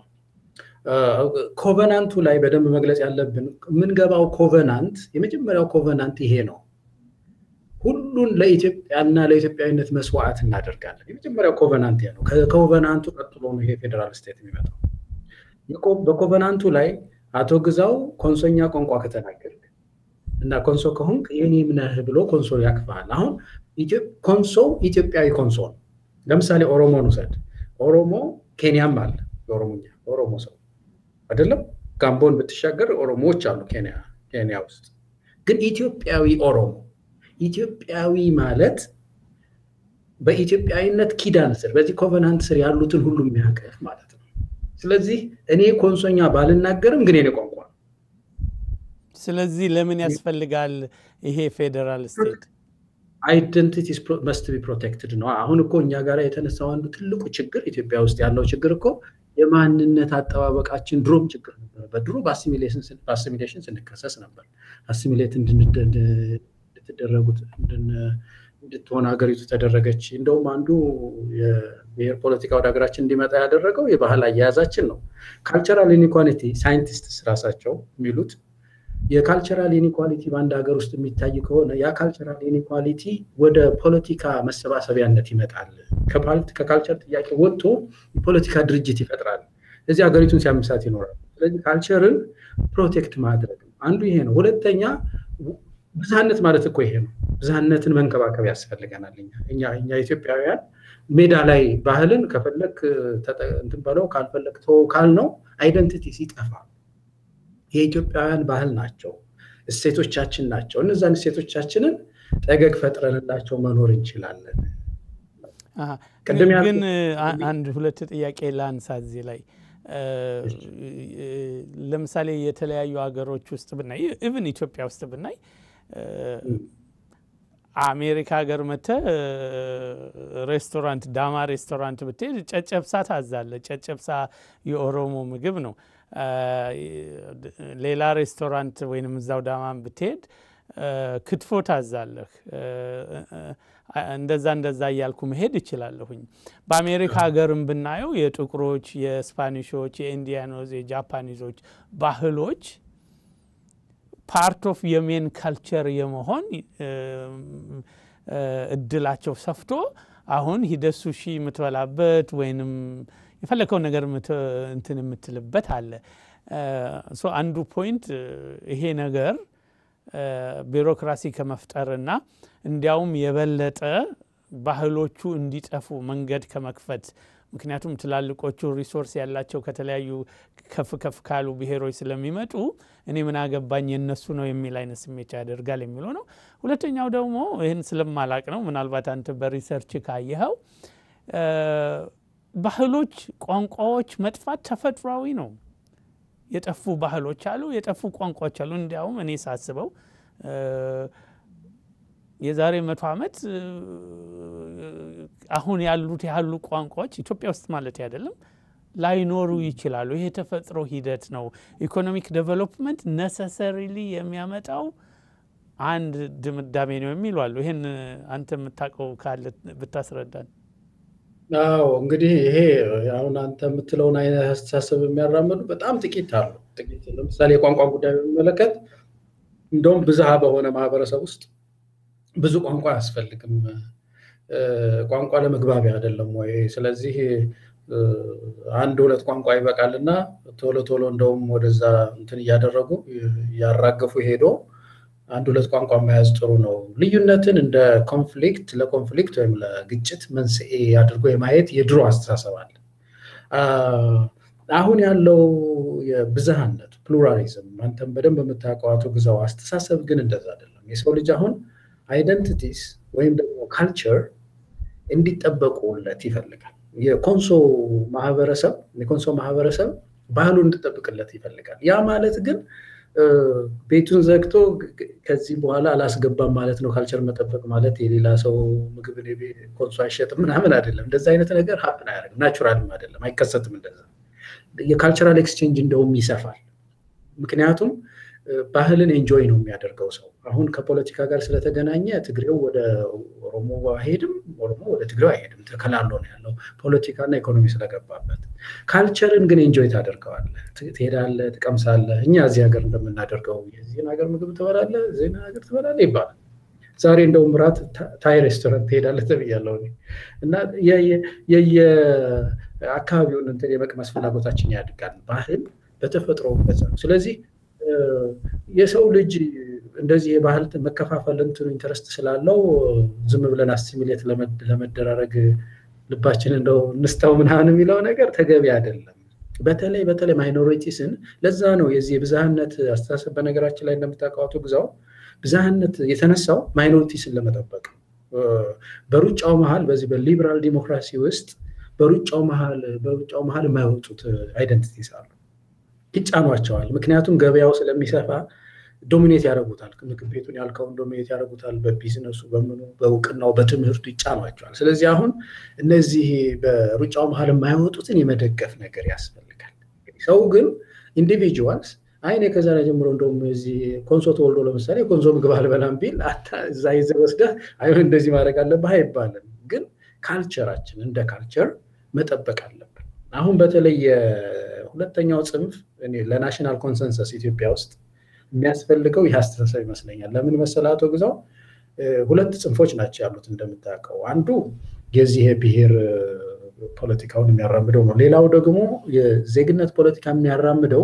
ኮቨናንቱ ላይ በደንብ መግለጽ ያለብን የምንገባው ኮቨናንት የመጀመሪያው ኮቨናንት ይሄ ነው። ሁሉን ለኢትዮጵያና ለኢትዮጵያዊነት መስዋዕት እናደርጋለን። የመጀመሪያው ኮቨናንት ነው። ከኮቨናንቱ ቀጥሎ ነው ይሄ ፌዴራል ስቴት የሚመጣው። በኮቨናንቱ ላይ አቶ ግዛው ኮንሶኛ ቋንቋ ከተናገርክ እና ኮንሶ ከሆንክ የኔም ነህ ብሎ ኮንሶ ያቅፋል። አሁን ኮንሶ ኢትዮጵያዊ ኮንሶ ነው። ለምሳሌ ኦሮሞን ውሰድ። ኦሮሞ ኬንያም አለ የኦሮሞኛ ኦሮሞ ሰው አይደለም። ጋምቦን ብትሻገር ኦሮሞዎች አሉ ኬንያ ውስጥ። ግን ኢትዮጵያዊ ኦሮሞ ኢትዮጵያዊ ማለት በኢትዮጵያዊነት ኪዳን ስር በዚህ ኮቨናንት ስር ያሉትን ሁሉ የሚያቀፍ ማለት ነው። ስለዚህ እኔ ኮንሶኛ ባልናገርም ግን የኔ ቋንቋ ነው። ስለዚህ ለምን ያስፈልጋል ይሄ ፌዴራል ስቴት? አይደንቲቲ መስት ቢ ፕሮቴክትድ ነው። አሁን እኮ እኛ ጋር የተነሳው አንዱ ትልቁ ችግር ኢትዮጵያ ውስጥ ያለው ችግር እኮ የማንነት አጠባበቃችን ድሮም ችግር ነበር። በድሮ በአሲሚሌሽን ስንከሰስ ነበር። አሲሚሌት እንድትደረጉት እንድትሆን ሀገሪቱ ተደረገች። እንደውም አንዱ የብሔር ፖለቲካ ወደ ሀገራችን እንዲመጣ ያደረገው የባህል አያያዛችን ነው። ካልቸራል ኢኒኳሊቲ ሳይንቲስትስ ራሳቸው የሚሉት የካልቸራል ኢኒኳሊቲ በአንድ ሀገር ውስጥ የሚታይ ከሆነ ያ ካልቸራል ኢኒኳሊቲ ወደ ፖለቲካ መሰባሰቢያነት ይመጣል። ከካልቸር ጥያቄ ወጥቶ የፖለቲካ ድርጅት ይፈጥራል። እዚህ ሀገሪቱን ሲያምሳት ይኖራል። ስለዚህ ካልቸርን ፕሮቴክት ማድረግ አንዱ ይሄ ነው። ሁለተኛ ብዝሃነት ማለት እኮ ይሄ ነው። ብዝሃነትን መንከባከብ ያስፈልገናል። እኛ እኛ ኢትዮጵያውያን ሜዳ ላይ ባህልን ከፈለግ እንትን በለው ካልፈለግ ተወው ካልነው አይደንቲቲ ሲጠፋ የኢትዮጵያውያን ባህል ናቸው፣ እሴቶቻችን ናቸው። እነዛን እሴቶቻችንን ጠገግ ፈጥረንላቸው መኖር እንችላለን። ግን አንድ ሁለት ጥያቄ ላንሳ እዚህ ላይ ለምሳሌ የተለያዩ ሀገሮች ውስጥ ብናይ ኢቭን ኢትዮጵያ ውስጥ ብናይ አሜሪካ ሀገር መተ ሬስቶራንት ዳማ ሬስቶራንት ብትሄድ ጨጨብሳ ታዛለ። ጨጨብሳ የኦሮሞ ምግብ ነው። ሌላ ሬስቶራንት ወይንም እዛው ዳማን ብትሄድ ክትፎ ታዛለህ። እንደዛ እንደዛ እያልኩ መሄድ እችላለሁኝ። በአሜሪካ ሀገርም ብናየው የጥቁሮች፣ የስፓኒሾች፣ የኢንዲያኖዝ፣ የጃፓኒዞች ባህሎች ፓርት ኦፍ የሜን ካልቸር የመሆን እድላቸው ሰፍቶ አሁን ሂደት ሱሺ የምትበላበት ወይንም የፈለከው ነገር እንትን የምትልበት አለ። አንዱ ፖይንት ይሄ ነገር ቢሮክራሲ ከመፍጠርና እንዲያውም የበለጠ ባህሎቹ እንዲጠፉ መንገድ ከመክፈት ምክንያቱም ትላልቆቹ ሪሶርስ ያላቸው ከተለያዩ ከፍ ከፍ ካሉ ብሔሮች ስለሚመጡ እኔ ምን አገባኝ የነሱ ነው የሚል አይነት ስሜት ያደርጋል የሚለው ነው። ሁለተኛው ደግሞ ይህን ስለማላቅ ነው፣ ምናልባት አንተ በሪሰርች ካየኸው ባህሎች፣ ቋንቋዎች መጥፋት ተፈጥሯዊ ነው። የጠፉ ባህሎች አሉ፣ የጠፉ ቋንቋዎች አሉ። እንዲያውም እኔ ሳስበው የዛሬ መቶ ዓመት አሁን ያሉት ያሉ ቋንቋዎች ኢትዮጵያ ውስጥ ማለት አይደለም ላይኖሩ ይችላሉ። ይሄ የተፈጥሮ ሂደት ነው። ኢኮኖሚክ ዴቨሎፕመንት ነሰሰሪሊ የሚያመጣው አንድ ድምዳሜ ነው የሚሉ አሉ። ይህን አንተ የምታውቀው ካለ ብታስረዳን። አዎ እንግዲህ ይሄ አሁን አንተ የምትለውን አይነት አስተሳሰብ የሚያራምዱ በጣም ጥቂት አሉ። ጥቂት ለምሳሌ የቋንቋ ጉዳይ በሚመለከት እንደውም ብዝሃ በሆነ ማህበረሰብ ውስጥ ብዙ ቋንቋ አያስፈልግም። ቋንቋ ለመግባቢያ አይደለም ወይ? ስለዚህ አንድ ሁለት ቋንቋ ይበቃልና ቶሎ ቶሎ እንደውም ወደዛ እንትን እያደረጉ እያራገፉ ሄዶ አንድ ሁለት ቋንቋ መያዝ ጥሩ ነው። ልዩነትን እንደ ኮንፍሊክት ለኮንፍሊክት ወይም ለግጭት መንስኤ አድርጎ የማየት የድሮ አስተሳሰብ አለ። አሁን ያለው የብዝሃነት ፕሉራሊዝም፣ አንተም በደንብ የምታውቀው አቶ ግዛው አስተሳሰብ ግን እንደዛ አይደለም። የሰው ልጅ አሁን አይደንቲቲስ ወይም ደግሞ ካልቸር እንዲጠበቁለት ይፈልጋል። የኮንሶ ማህበረሰብ የኮንሶ ማህበረሰብ ባህሉ እንዲጠብቅለት ይፈልጋል። ያ ማለት ግን ቤቱን ዘግቶ ከዚህ በኋላ አላስገባም ማለት ነው። ካልቸር መጠበቅ ማለት የሌላ ሰው ምግብ ኮንሶ አይሸጥም ምናምን አይደለም። እንደዚ አይነት ነገር ሀፕን አያደርግም። ናቹራልም አይደለም፣ አይከሰትም። እንደዛ የካልቸራል ኤክስቼንጅ እንደውም ይሰፋል። ምክንያቱም ባህልን ኤንጆይ ነው የሚያደርገው ሰው። አሁን ከፖለቲካ ጋር ስለተገናኘ ትግሬው ወደ ኦሮሞ አይሄድም፣ ኦሮሞ ወደ ትግሬው አይሄድም። ተከላሎ ነው ያለው ፖለቲካና ኢኮኖሚ ስለገባበት። ካልቸርን ግን ኤንጆይ ታደርገዋለህ፣ ትሄዳለህ፣ ትቀምሳለህ። እኛ እዚህ ሀገር እንደምናደርገው የዚህን ሀገር ምግብ ትበላለህ፣ እዚህን ሀገር ትበላለህ ይባላል። ዛሬ እንደውም ራት ታይ ሬስቶራንት ትሄዳለህ ተብያለሁ እና የየአካባቢውን እንትን የመቅመስ ፍላጎታችን ያድጋል። ባህል በተፈጥሮ በዛ ነው። ስለዚህ የሰው ልጅ እንደዚህ የባህል መከፋፈል እንትኑ ኢንተረስት ስላለው ዝም ብለን አሲሚሌት ለመደራረግ ልባችን እንደው እንስተው ምናምን የሚለው ነገር ተገቢ አይደለም። በተለይ በተለይ ማይኖሪቲስን ለዛ ነው የዚህ የብዝሃነት አስተሳሰብ በነገራችን ላይ እንደምታውቀው አቶ ግዛው ብዝሃነት የተነሳው ማይኖሪቲስን ለመጠበቅ በሩጫው መሀል በዚህ በሊበራል ዲሞክራሲ ውስጥ በሩጫው መሀል በሩጫው መሀል የማይወጡት አይደንቲቲስ አሉ ይጫኗቸዋል። ምክንያቱም ገበያው ስለሚሰፋ ዶሚኔት ያደርጉታል። ምግብ ቤቱን ያልከውን ዶሚኔት ያደርጉታል። በቢዝነሱ፣ በምኑ፣ በእውቅናው፣ በትምህርቱ ይጫኗቸዋል። ስለዚህ አሁን እነዚህ በሩጫው መሀል የማይወጡትን የመደገፍ ነገር ያስፈልጋል። ሰው ግን ኢንዲቪጁዋልስ አይ እኔ ከዛሬ ጀምሮ እንደውም እዚህ ኮንሶ ተወልዶ ለምሳሌ የኮንሶ ምግብ አልበላም ቢል እዛ ይዘህ ወስደህ አይሆን እንደዚህ ማድረግ አለብህ አይባልም። ግን ካልቸራችን እንደ ካልቸር መጠበቅ አለብን። አሁን በተለይ ሁለተኛው ጽንፍ ለናሽናል ኮንሰንሰስ ኢትዮጵያ ውስጥ የሚያስፈልገው ይህ አስተሳሰብ ይመስለኛል። ለምን መሰለህ አቶ ግዛው ሁለት ጽንፎች ናቸው ያሉት እንደምታውቀው፣ አንዱ የዚህ የብሔር ፖለቲካውን የሚያራምደው ነው። ሌላው ደግሞ የዜግነት ፖለቲካ የሚያራምደው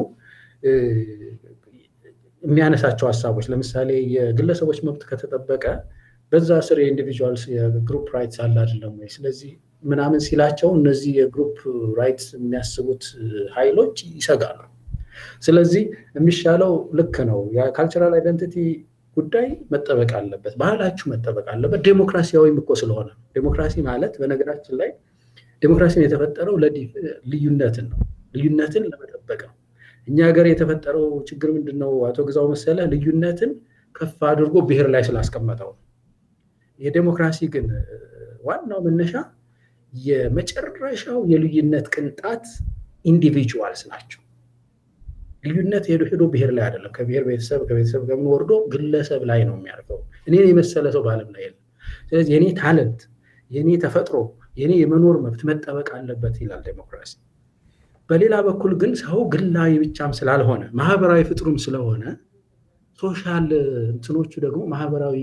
የሚያነሳቸው ሀሳቦች ለምሳሌ የግለሰቦች መብት ከተጠበቀ በዛ ስር የኢንዲቪጁዋልስ የግሩፕ ራይትስ አለ አይደለም ወይ? ስለዚህ ምናምን ሲላቸው እነዚህ የግሩፕ ራይትስ የሚያስቡት ኃይሎች ይሰጋሉ። ስለዚህ የሚሻለው ልክ ነው የካልቸራል አይደንቲቲ ጉዳይ መጠበቅ አለበት፣ ባህላችሁ መጠበቅ አለበት። ዴሞክራሲያዊም እኮ ስለሆነ ዴሞክራሲ ማለት በነገራችን ላይ ዴሞክራሲን የተፈጠረው ልዩነትን ነው፣ ልዩነትን ለመጠበቅ ነው። እኛ ሀገር የተፈጠረው ችግር ምንድን ነው? አቶ ግዛው መሰለ ልዩነትን ከፍ አድርጎ ብሔር ላይ ስላስቀመጠው ነው። የዴሞክራሲ ግን ዋናው መነሻ የመጨረሻው የልዩነት ቅንጣት ኢንዲቪጁዋልስ ናቸው። ልዩነት ሄዶ ሄዶ ብሔር ላይ አይደለም። ከብሔር ቤተሰብ ከቤተሰብ ከምን ወርዶ ግለሰብ ላይ ነው የሚያርፈው። እኔን የመሰለ ሰው በዓለም ላይ የለም። ስለዚህ የኔ ታለንት፣ የኔ ተፈጥሮ፣ የኔ የመኖር መብት መጠበቅ አለበት ይላል ዴሞክራሲ። በሌላ በኩል ግን ሰው ግላዊ ብቻም ስላልሆነ ማህበራዊ ፍጥሩም ስለሆነ ሶሻል እንትኖቹ ደግሞ ማህበራዊ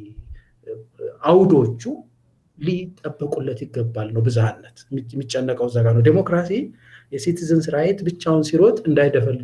አውዶቹ ሊጠበቁለት ይገባል ነው። ብዝሃነት የሚጨነቀው እዛ ጋር ነው። ዴሞክራሲ የሲቲዝንስ ራይት ብቻውን ሲሮጥ እንዳይደፈል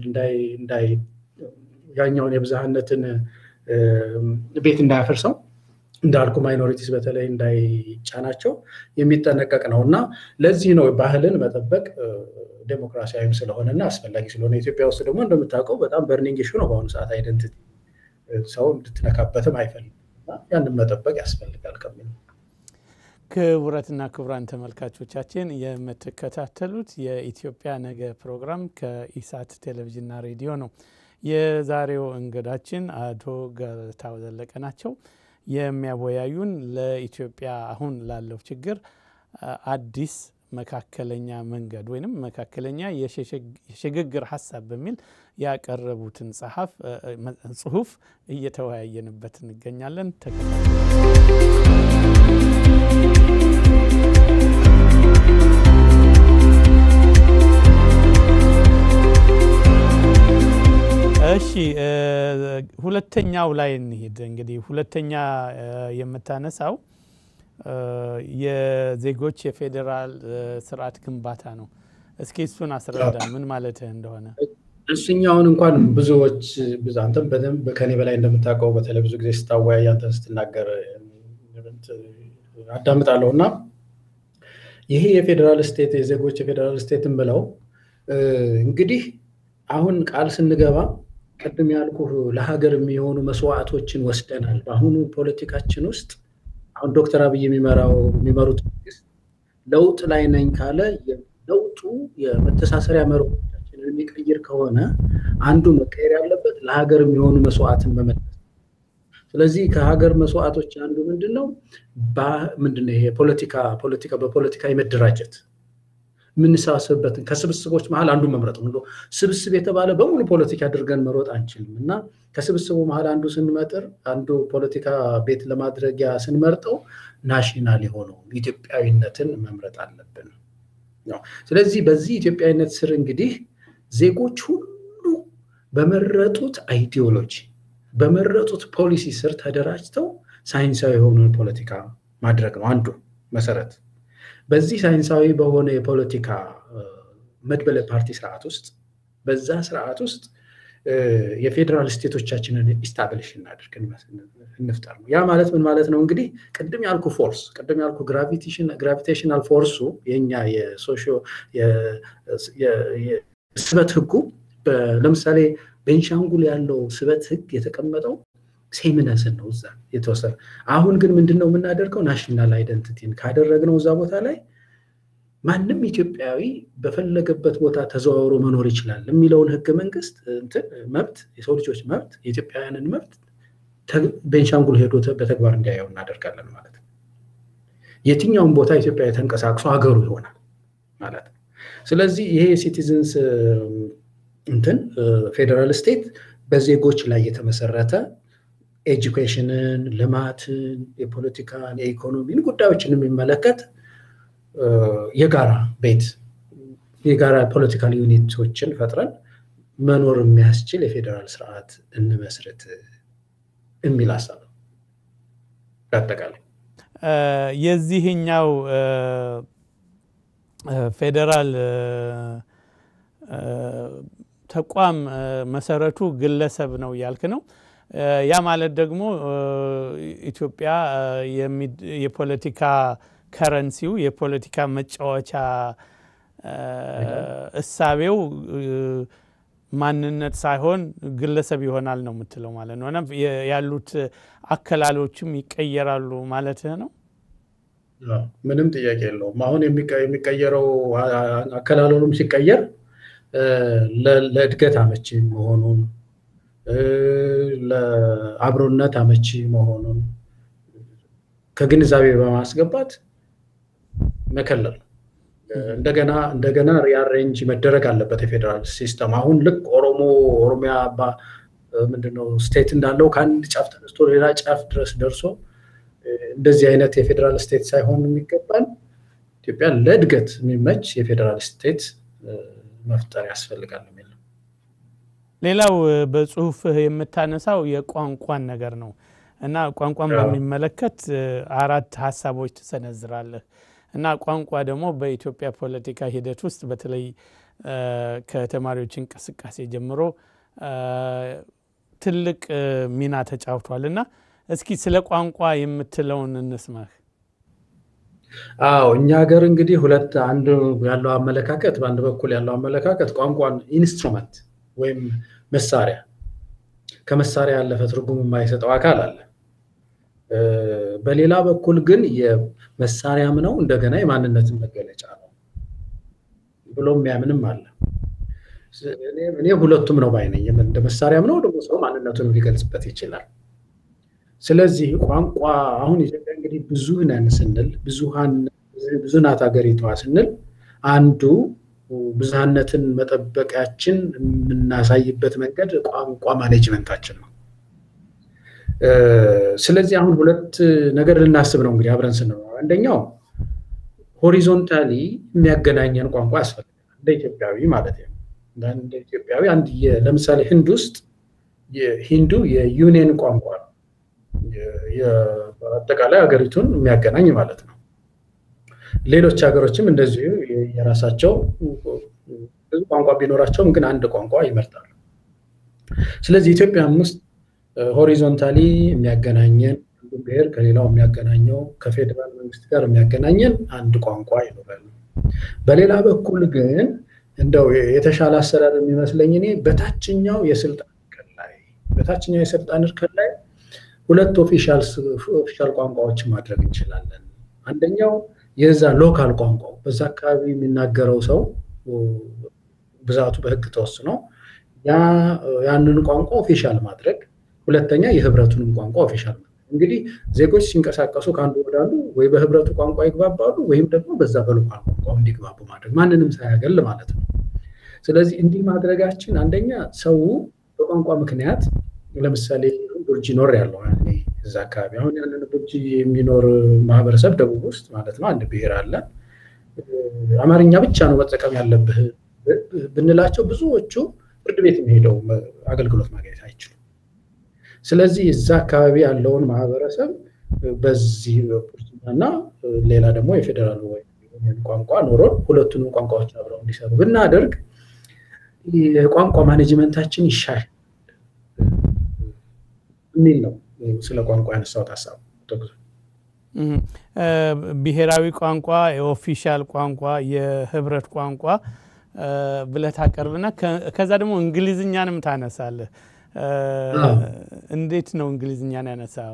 ያኛውን የብዝሃነትን ቤት እንዳያፈርሰው እንዳልኩ ማይኖሪቲስ በተለይ እንዳይጫናቸው የሚጠነቀቅ ነው እና ለዚህ ነው ባህልን መጠበቅ ዴሞክራሲያዊም ስለሆነ እና አስፈላጊ ስለሆነ ኢትዮጵያ ውስጥ ደግሞ እንደምታውቀው በጣም በርኒንግ ኢሹ ነው በአሁኑ ሰዓት አይደንቲቲ ሰው እንድትነካበትም አይፈልግም። ያንን መጠበቅ ያስፈልጋል ከሚል ክቡራትና ክቡራን ተመልካቾቻችን የምትከታተሉት የኢትዮጵያ ነገ ፕሮግራም ከኢሳት ቴሌቪዥንና ሬዲዮ ነው። የዛሬው እንግዳችን አቶ ገታው ዘለቀ ናቸው። የሚያወያዩን ለኢትዮጵያ አሁን ላለው ችግር አዲስ መካከለኛ መንገድ ወይም መካከለኛ የሽግግር ሀሳብ በሚል ያቀረቡትን ጽሁፍ እየተወያየንበት እንገኛለን። እሺ ሁለተኛው ላይ እንሂድ። እንግዲህ ሁለተኛ የምታነሳው የዜጎች የፌዴራል ስርዓት ግንባታ ነው። እስኪ እሱን አስረዳ ምን ማለትህ እንደሆነ። እሱኛውን እንኳን ብዙዎች አንተም በደንብ ከኔ በላይ እንደምታውቀው በተለይ ብዙ ጊዜ ስታወያይ አንተን ስትናገር አዳምጣለሁ እና ይሄ የፌዴራል ስቴት የዜጎች የፌዴራል ስቴትን ብለው እንግዲህ አሁን ቃል ስንገባ ቅድም ያልኩ ለሀገር የሚሆኑ መስዋዕቶችን ወስደናል። በአሁኑ ፖለቲካችን ውስጥ አሁን ዶክተር አብይ የሚመራው የሚመሩት መንግስት ለውጥ ላይ ነኝ ካለ ለውጡ የመተሳሰሪያ መርሆቻችንን የሚቀይር ከሆነ አንዱ መቀየር ያለበት ለሀገር የሚሆኑ መስዋዕትን መመለስ። ስለዚህ ከሀገር መስዋዕቶች አንዱ ምንድን ነው? ምንድን ነው ይሄ ፖለቲካ ፖለቲካ በፖለቲካ የመደራጀት የምንሰባሰብበትን ከስብስቦች መሀል አንዱ መምረጥ ነው። ስብስብ የተባለ በሙሉ ፖለቲካ አድርገን መሮጥ አንችልም እና ከስብስቡ መሀል አንዱ ስንመጥር አንዱ ፖለቲካ ቤት ለማድረጊያ ስንመርጠው ናሽናል የሆነው ኢትዮጵያዊነትን መምረጥ አለብን። ስለዚህ በዚህ ኢትዮጵያዊነት ስር እንግዲህ ዜጎች ሁሉ በመረጡት አይዲዮሎጂ በመረጡት ፖሊሲ ስር ተደራጅተው ሳይንሳዊ የሆነውን ፖለቲካ ማድረግ ነው አንዱ መሰረት። በዚህ ሳይንሳዊ በሆነ የፖለቲካ መድበለ ፓርቲ ስርዓት ውስጥ በዛ ስርዓት ውስጥ የፌዴራል ስቴቶቻችንን ኢስታብሊሽ እናድርግ እንፍጠር ነው። ያ ማለት ምን ማለት ነው? እንግዲህ ቅድም ያልኩ ፎርስ ቅድም ያልኩ ግራቪቴሽናል ፎርሱ የኛ የሶሾ ስበት ህጉ ለምሳሌ ቤንሻንጉል ያለው ስበት ህግ የተቀመጠው ሴምነስን ነው እዛ የተወሰነ። አሁን ግን ምንድን ነው የምናደርገው? ናሽናል አይደንቲቲን ካደረግነው እዛ ቦታ ላይ ማንም ኢትዮጵያዊ በፈለገበት ቦታ ተዘዋውሮ መኖር ይችላል የሚለውን ህገ መንግስት መብት የሰው ልጆች መብት የኢትዮጵያውያንን መብት ቤንሻንጉል ሄዶ በተግባር እንዲያየው እናደርጋለን ማለት ነው። የትኛውም ቦታ ኢትዮጵያ ተንቀሳቅሶ ሀገሩ ይሆናል ማለት ነው። ስለዚህ ይሄ የሲቲዝንስ እንትን ፌዴራል ስቴት በዜጎች ላይ የተመሰረተ ኤጁኬሽንን፣ ልማትን፣ የፖለቲካን፣ የኢኮኖሚን ጉዳዮችን የሚመለከት የጋራ ቤት የጋራ ፖለቲካል ዩኒቶችን ፈጥረን መኖር የሚያስችል የፌዴራል ስርዓት እንመስርት የሚል ሀሳብ ነው። በአጠቃላይ የዚህኛው ፌዴራል ተቋም መሰረቱ ግለሰብ ነው ያልክ ነው። ያ ማለት ደግሞ ኢትዮጵያ የፖለቲካ ከረንሲው የፖለቲካ መጫወቻ እሳቤው ማንነት ሳይሆን ግለሰብ ይሆናል ነው የምትለው ማለት ነው። እና ያሉት አከላሎችም ይቀየራሉ ማለትህ ነው። ምንም ጥያቄ የለውም። አሁን የሚቀየረው አከላለሉም ሲቀየር ለእድገት አመቺ መሆኑን ለአብሮነት አመቺ መሆኑን ከግንዛቤ በማስገባት መከለል እንደገና እንደገና ሪአሬንጅ መደረግ አለበት የፌዴራል ሲስተም። አሁን ልክ ኦሮሞ ኦሮሚያ ምንድነው ስቴት እንዳለው ከአንድ ጫፍ ተነስቶ ሌላ ጫፍ ድረስ ደርሶ እንደዚህ አይነት የፌዴራል ስቴት ሳይሆን የሚገባል ኢትዮጵያ ለእድገት የሚመች የፌዴራል ስቴት መፍጠር ያስፈልጋል የሚል ነው። ሌላው በጽሁፍህ የምታነሳው የቋንቋን ነገር ነው እና ቋንቋን በሚመለከት አራት ሀሳቦች ትሰነዝራለህ እና ቋንቋ ደግሞ በኢትዮጵያ ፖለቲካ ሂደት ውስጥ በተለይ ከተማሪዎች እንቅስቃሴ ጀምሮ ትልቅ ሚና ተጫውቷል እና እስኪ ስለ ቋንቋ የምትለውን እንስማህ። አዎ እኛ ሀገር እንግዲህ ሁለት አንድ ያለው አመለካከት በአንድ በኩል ያለው አመለካከት ቋንቋን ኢንስትሩመንት ወይም መሳሪያ ከመሳሪያ ያለፈ ትርጉም የማይሰጠው አካል አለ። በሌላ በኩል ግን የመሳሪያም ነው እንደገና የማንነትን መገለጫ ነው ብሎ የሚያምንም አለ። እኔ ሁለቱም ነው ባይነኝ። እንደ መሳሪያም ነው ደግሞ ሰው ማንነቱን ሊገልጽበት ይችላል። ስለዚህ ቋንቋ አሁን ኢትዮጵያ እንግዲህ ብዙ ነን ስንል ብዙ ናት ሀገሪቷ ስንል አንዱ ብዝሃነትን መጠበቂያችን የምናሳይበት መንገድ ቋንቋ ማኔጅመንታችን ነው። ስለዚህ አሁን ሁለት ነገር ልናስብ ነው እንግዲህ አብረን ስንኖር፣ አንደኛው ሆሪዞንታሊ የሚያገናኘን ቋንቋ ያስፈልጋል እንደ ኢትዮጵያዊ ማለት ነው። እንደ ኢትዮጵያዊ አንድ ለምሳሌ ህንድ ውስጥ ሂንዱ የዩኒየን ቋንቋ ነው። በአጠቃላይ ሀገሪቱን የሚያገናኝ ማለት ነው። ሌሎች ሀገሮችም እንደዚሁ የራሳቸው ብዙ ቋንቋ ቢኖራቸውም ግን አንድ ቋንቋ ይመርጣሉ። ስለዚህ ኢትዮጵያም ውስጥ ሆሪዞንታሊ የሚያገናኘን አንዱ ብሔር ከሌላው የሚያገናኘው ከፌዴራል መንግስት ጋር የሚያገናኘን አንድ ቋንቋ ይኖራል። በሌላ በኩል ግን እንደው የተሻለ አሰራር የሚመስለኝ እኔ በታችኛው የስልጣን እርከን ላይ በታችኛው የስልጣን እርከን ላይ ሁለት ኦፊሻል ቋንቋዎችን ማድረግ እንችላለን። አንደኛው የዛ ሎካል ቋንቋው በዛ አካባቢ የሚናገረው ሰው ብዛቱ በህግ ተወስኖ ያንን ቋንቋ ኦፊሻል ማድረግ፣ ሁለተኛ የህብረቱንም ቋንቋ ኦፊሻል ማድረግ። እንግዲህ ዜጎች ሲንቀሳቀሱ ከአንዱ ወዳሉ ወይ በህብረቱ ቋንቋ ይግባባሉ ወይም ደግሞ በዛ በሎካል ቋንቋ እንዲግባቡ ማድረግ ማንንም ሳያገል ማለት ነው። ስለዚህ እንዲህ ማድረጋችን አንደኛ ሰው በቋንቋ ምክንያት ለምሳሌ ቡርጂ ኖር ያለው እዛ አካባቢ አሁን ያንን ቡርጂ የሚኖር ማህበረሰብ ደቡብ ውስጥ ማለት ነው አንድ ብሔር አለ። አማርኛ ብቻ ነው መጠቀም ያለብህ ብንላቸው ብዙዎቹ ፍርድ ቤት የሚሄደው አገልግሎት ማግኘት አይችሉም። ስለዚህ እዛ አካባቢ ያለውን ማህበረሰብ በዚህ እና ሌላ ደግሞ የፌዴራል ቋንቋ ኖሮ ሁለቱንም ቋንቋዎች አብረው እንዲሰሩ ብናደርግ የቋንቋ ማኔጅመንታችን ይሻል የሚል ነው። ስለ ቋንቋ ያነሳሁት ሀሳብ ብሔራዊ ቋንቋ፣ የኦፊሻል ቋንቋ፣ የህብረት ቋንቋ ብለህ ታቀርብና ከዛ ደግሞ እንግሊዝኛንም ታነሳለህ። እንዴት ነው እንግሊዝኛን ያነሳው?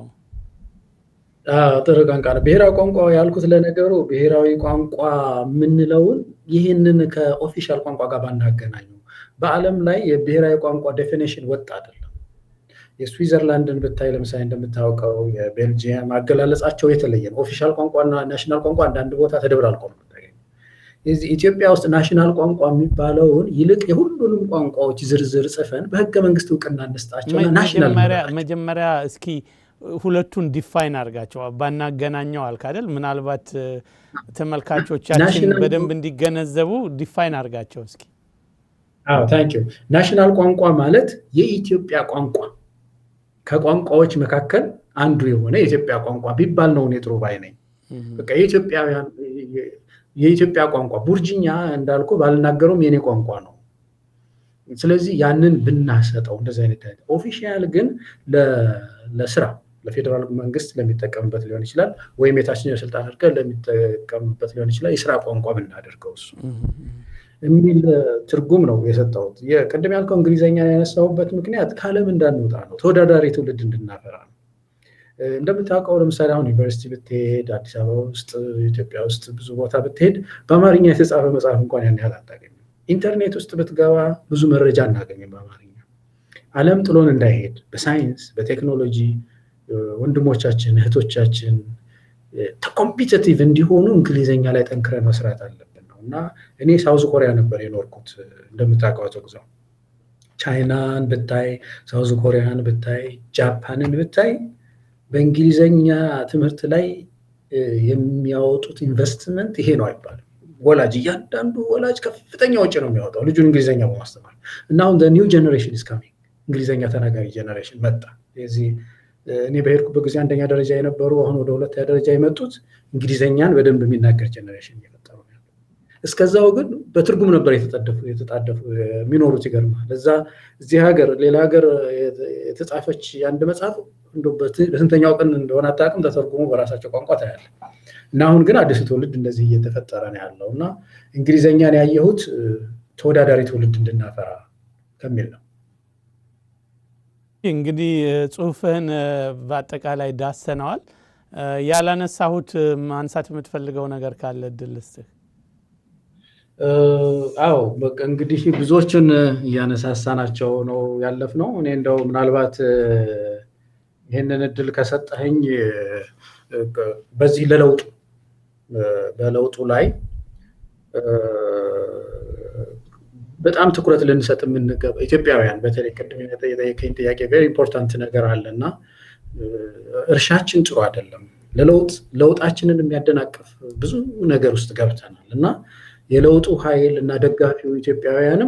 ጥሩ ቋንቋ ነው። ብሔራዊ ቋንቋ ያልኩት ለነገሩ ብሔራዊ ቋንቋ የምንለውን ይህንን ከኦፊሻል ቋንቋ ጋር ባናገናኙ በዓለም ላይ የብሔራዊ ቋንቋ ዴፊኔሽን ወጥ አይደለም። የስዊዘርላንድን ብታይ ለምሳሌ እንደምታውቀው የቤልጂየም አገላለጻቸው የተለየ ነው። ኦፊሻል ቋንቋና ናሽናል ቋንቋ አንዳንድ ቦታ ተደብላልቆ ነው የምታገኘው። የዚህ ኢትዮጵያ ውስጥ ናሽናል ቋንቋ የሚባለውን ይልቅ የሁሉንም ቋንቋዎች ዝርዝር ጽፈን በህገ መንግስት እውቅና እንስጣቸውና ናሽናል መጀመሪያ እስኪ ሁለቱን ዲፋይን አድርጋቸው ባናገናኘው አልክ አይደል? ምናልባት ተመልካቾቻችን በደንብ እንዲገነዘቡ ዲፋይን አድርጋቸው እስኪ። አዎ ታንኪዩ። ናሽናል ቋንቋ ማለት የኢትዮጵያ ቋንቋ ከቋንቋዎች መካከል አንዱ የሆነ የኢትዮጵያ ቋንቋ ቢባል ነው እኔ ጥሩ ባይ ነኝ። በቃ የኢትዮጵያውያን የኢትዮጵያ ቋንቋ ቡርጅኛ እንዳልኩ ባልናገረውም የኔ ቋንቋ ነው። ስለዚህ ያንን ብናሰጠው እንደዚህ አይነት ኦፊሻል ግን ለስራ ለፌዴራል መንግስት ለሚጠቀምበት ሊሆን ይችላል፣ ወይም የታችኛው ስልጣን እርከን ለሚጠቀምበት ሊሆን ይችላል። የስራ ቋንቋ ብናደርገው እሱ የሚል ትርጉም ነው የሰጠሁት። ቅድም ያልከው እንግሊዝኛ ያነሳሁበት ምክንያት ከዓለም እንዳንወጣ ነው፣ ተወዳዳሪ ትውልድ እንድናፈራ ነው። እንደምታውቀው ለምሳሌ አሁን ዩኒቨርሲቲ ብትሄድ፣ አዲስ አበባ ውስጥ፣ ኢትዮጵያ ውስጥ ብዙ ቦታ ብትሄድ በአማርኛ የተጻፈ መጽሐፍ እንኳን ያን ያህል አታገኝም። ኢንተርኔት ውስጥ ብትገባ ብዙ መረጃ እናገኝም በአማርኛ። ዓለም ጥሎን እንዳይሄድ በሳይንስ በቴክኖሎጂ ወንድሞቻችን እህቶቻችን ኮምፒቲቲቭ እንዲሆኑ እንግሊዝኛ ላይ ጠንክረን መስራት አለብን ነው እና እኔ ሳውዝ ኮሪያ ነበር የኖርኩት እንደምታውቀው ተጉዘው ቻይናን ብታይ ሳውዝ ኮሪያን ብታይ ጃፓንን ብታይ በእንግሊዘኛ ትምህርት ላይ የሚያወጡት ኢንቨስትመንት ይሄ ነው አይባልም። ወላጅ እያንዳንዱ ወላጅ ከፍተኛ ወጪ ነው የሚያወጣው ልጁን እንግሊዝኛ በማስተማር እና አሁን ኒው ጀኔሬሽን ኢዝ ካሚንግ እንግሊዝኛ ተናጋሪ ጀኔሬሽን መጣ። የዚህ እኔ በሄድኩበት ጊዜ አንደኛ ደረጃ የነበሩ አሁን ወደ ሁለተኛ ደረጃ የመጡት እንግሊዝኛን በደንብ የሚናገር ጀኔሬሽን እየፈጠሩ ነው ያለው። እስከዛው ግን በትርጉም ነበር የተጣደፉ የተጣደፉ የሚኖሩት። ይገርማል። እዛ እዚህ ሀገር ሌላ ሀገር የተጻፈች የአንድ መጽሐፍ በስንተኛው ቀን እንደሆነ አታውቅም፣ ተተርጉሞ በራሳቸው ቋንቋ ታያለ። እና አሁን ግን አዲሱ ትውልድ እንደዚህ እየተፈጠረ ነው ያለው እና እንግሊዝኛን ያየሁት ተወዳዳሪ ትውልድ እንድናፈራ ከሚል ነው። እንግዲህ ጽሁፍህን በአጠቃላይ ዳሰነዋል። ያላነሳሁት ማንሳት የምትፈልገው ነገር ካለ እድል ልስጥህ። አዎ በቃ እንግዲህ ብዙዎችን እያነሳሳናቸው ነው ያለፍነው። እኔ እንደው ምናልባት ይህንን እድል ከሰጠኸኝ በዚህ ለለውጡ በለውጡ ላይ በጣም ትኩረት ልንሰጥ የምንገባ ኢትዮጵያውያን በተለይ ቅድም የጠየቀኝ ጥያቄ ቬሪ ኢምፖርታንት ነገር አለ እና እርሻችን ጥሩ አይደለም። ለለውጥ ለውጣችንን የሚያደናቅፍ ብዙ ነገር ውስጥ ገብተናል እና የለውጡ ኃይል እና ደጋፊው ኢትዮጵያውያንም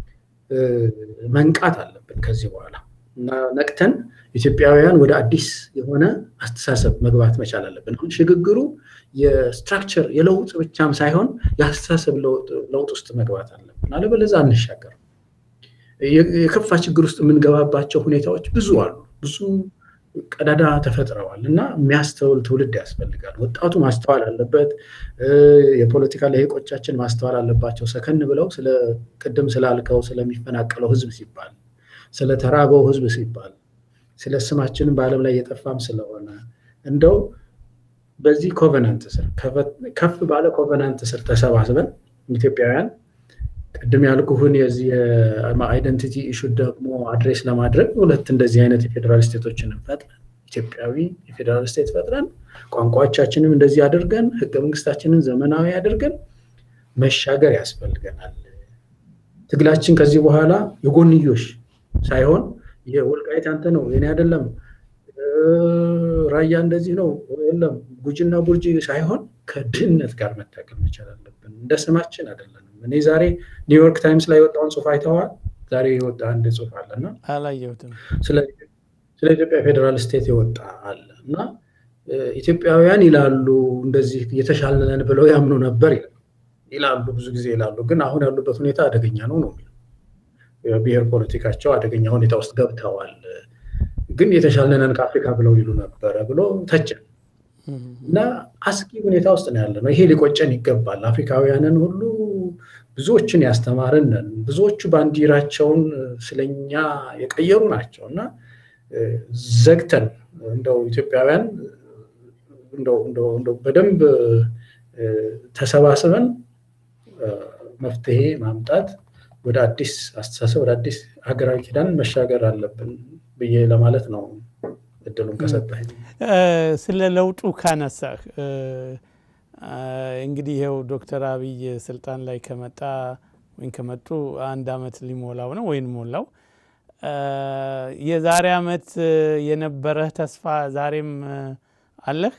መንቃት አለብን ከዚህ በኋላ እና ነቅተን ኢትዮጵያውያን ወደ አዲስ የሆነ አስተሳሰብ መግባት መቻል አለብን። አሁን ሽግግሩ የስትራክቸር የለውጥ ብቻም ሳይሆን የአስተሳሰብ ለውጥ ውስጥ መግባት አለብን። አለበለዚያ አንሻገርም። የከፋ ችግር ውስጥ የምንገባባቸው ሁኔታዎች ብዙ አሉ። ብዙ ቀዳዳ ተፈጥረዋል እና የሚያስተውል ትውልድ ያስፈልጋል። ወጣቱ ማስተዋል አለበት። የፖለቲካ ልሂቆቻችን ማስተዋል አለባቸው። ሰከን ብለው ስለ ቅድም ስላልከው ስለሚፈናቀለው ሕዝብ ሲባል ስለ ተራበው ሕዝብ ሲባል ስለ ስማችንም በዓለም ላይ እየጠፋም ስለሆነ እንደው በዚህ ኮቨናንት ስር ከፍ ባለ ኮቨናንት ስር ተሰባስበን ኢትዮጵያውያን ቅድም ያልኩህን የዚህ አይደንቲቲ ኢሹ ደግሞ አድሬስ ለማድረግ ሁለት እንደዚህ አይነት የፌዴራል ስቴቶችን ፈጥረን ኢትዮጵያዊ የፌዴራል ስቴት ፈጥረን ቋንቋዎቻችንም እንደዚህ አድርገን ህገ መንግስታችንን ዘመናዊ አድርገን መሻገር ያስፈልገናል። ትግላችን ከዚህ በኋላ የጎንዮሽ ሳይሆን የወልቃይት አንተ ነው የኔ አይደለም፣ ራያ እንደዚህ ነው የለም፣ ጉጂና ቡርጂ ሳይሆን ከድህነት ጋር መታገል መቻል አለብን። እንደ ስማችን አይደለንም። እኔ ዛሬ ኒውዮርክ ታይምስ ላይ የወጣውን ጽሁፍ አይተዋል? ዛሬ የወጣ አንድ ጽሁፍ አለና አላየሁትም። ስለ ኢትዮጵያ ፌዴራል ስቴት የወጣ አለ እና ኢትዮጵያውያን ይላሉ እንደዚህ የተሻልነን ብለው ያምኑ ነበር ይላሉ፣ ብዙ ጊዜ ይላሉ። ግን አሁን ያሉበት ሁኔታ አደገኛ ነው ነው የሚለው የብሔር ፖለቲካቸው አደገኛ ሁኔታ ውስጥ ገብተዋል። ግን የተሻልነን ከአፍሪካ ብለው ይሉ ነበረ ብሎ ተቸን እና አስጊ ሁኔታ ውስጥ ነው ያለ ነው። ይሄ ሊቆጨን ይገባል። አፍሪካውያንን ሁሉ ብዙዎችን ያስተማርንን ብዙዎቹ ባንዲራቸውን ስለኛ የቀየሩ ናቸው እና ዘግተን እንደው ኢትዮጵያውያን እንደው በደንብ ተሰባስበን መፍትሄ ማምጣት ወደ አዲስ አስተሳሰብ ወደ አዲስ ሀገራዊ ኪዳን መሻገር አለብን ብዬ ለማለት ነው። እድሉን ከሰጠህ ስለ ለውጡ ካነሳህ እንግዲህ ይኸው ዶክተር አብይ ስልጣን ላይ ከመጣ ወይም ከመጡ አንድ አመት ሊሞላው ነው ወይም ሞላው። የዛሬ አመት የነበረህ ተስፋ ዛሬም አለህ?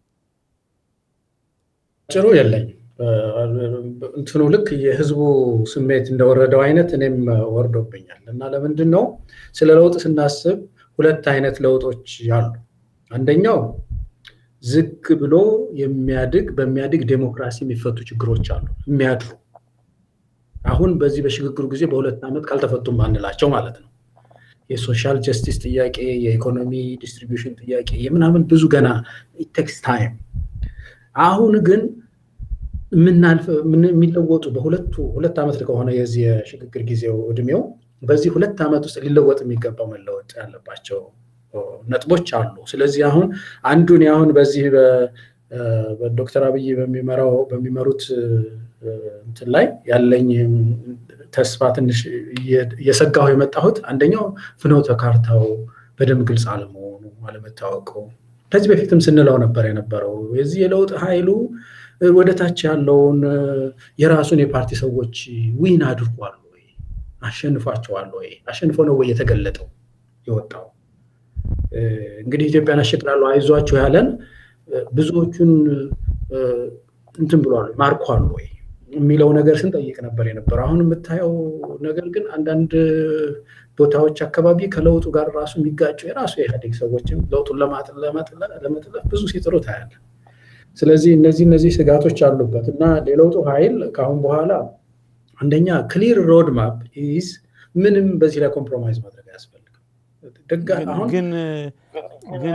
ጭሩ የለኝም። እንትኑ ልክ የህዝቡ ስሜት እንደወረደው አይነት እኔም ወርዶብኛል እና ለምንድን ነው ስለ ለውጥ ስናስብ ሁለት አይነት ለውጦች አሉ። አንደኛው ዝግ ብሎ የሚያድግ በሚያድግ ዴሞክራሲ የሚፈቱ ችግሮች አሉ፣ የሚያድሩ አሁን በዚህ በሽግግሩ ጊዜ በሁለት ዓመት ካልተፈቱም አንላቸው ማለት ነው። የሶሻል ጀስቲስ ጥያቄ፣ የኢኮኖሚ ዲስትሪቢዩሽን ጥያቄ የምናምን ብዙ ገና ቴክስ ታይም። አሁን ግን የሚለወጡ በሁለቱ ሁለት ዓመት ከሆነ የዚህ የሽግግር ጊዜው እድሜው በዚህ ሁለት ዓመት ውስጥ ሊለወጥ የሚገባው መለወጥ ያለባቸው ነጥቦች አሉ። ስለዚህ አሁን አንዱን አሁን በዚህ በዶክተር አብይ በሚመራው በሚመሩት እንትን ላይ ያለኝ ተስፋ ትንሽ እየሰጋሁ የመጣሁት አንደኛው ፍኖተ ካርታው በደንብ ግልጽ አለመሆኑ አለመታወቁ፣ ከዚህ በፊትም ስንለው ነበር የነበረው የዚህ የለውጥ ኃይሉ ወደ ታች ያለውን የራሱን የፓርቲ ሰዎች ዊን አድርጓል ወይ አሸንፏቸዋል ወይ አሸንፎ ነው ወይ የተገለጠው የወጣው እንግዲህ ኢትዮጵያን አሸቅላለሁ አይዟችሁ ያለን ብዙዎቹን እንትን ብሏል ማርኳል ወይ የሚለው ነገር ስንጠይቅ ነበር የነበረው። አሁን የምታየው ነገር ግን አንዳንድ ቦታዎች አካባቢ ከለውጡ ጋር ራሱ የሚጋጩ የራሱ የኢህአዴግ ሰዎችም ለውጡን ለመጥለፍ ብዙ ሲጥሩ ታያለ። ስለዚህ እነዚህ እነዚህ ስጋቶች አሉበት እና የለውጡ ኃይል ከአሁን በኋላ አንደኛ ክሊር ሮድ ማፕ ኢዝ ምንም በዚህ ላይ ኮምፕሮማይዝ ማድረግ አያስፈልግም። ግን ግን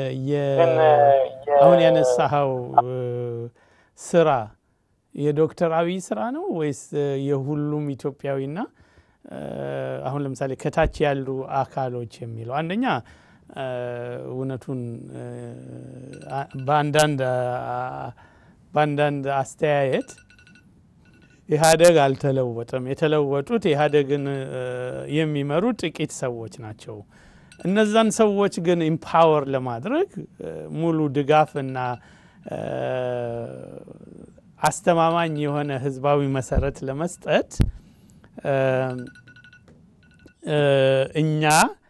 አሁን ያነሳኸው ስራ የዶክተር አብይ ስራ ነው ወይስ የሁሉም ኢትዮጵያዊና አሁን ለምሳሌ ከታች ያሉ አካሎች የሚለው አንደኛ እውነቱን በአንዳንድ አስተያየት ኢህአደግ አልተለወጠም። የተለወጡት ኢህአደግን የሚመሩ ጥቂት ሰዎች ናቸው። እነዛን ሰዎች ግን ኢምፓወር ለማድረግ ሙሉ ድጋፍ እና አስተማማኝ የሆነ ህዝባዊ መሰረት ለመስጠት እኛ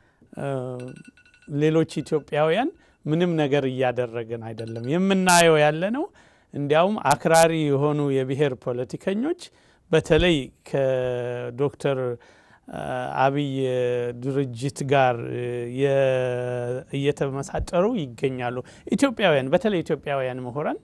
ሌሎች ኢትዮጵያውያን ምንም ነገር እያደረግን አይደለም። የምናየው ያለ ነው። እንዲያውም አክራሪ የሆኑ የብሔር ፖለቲከኞች በተለይ ከዶክተር አብይ ድርጅት ጋር እየተመሳጠሩ ይገኛሉ። ኢትዮጵያውያን በተለይ ኢትዮጵያውያን ምሁራን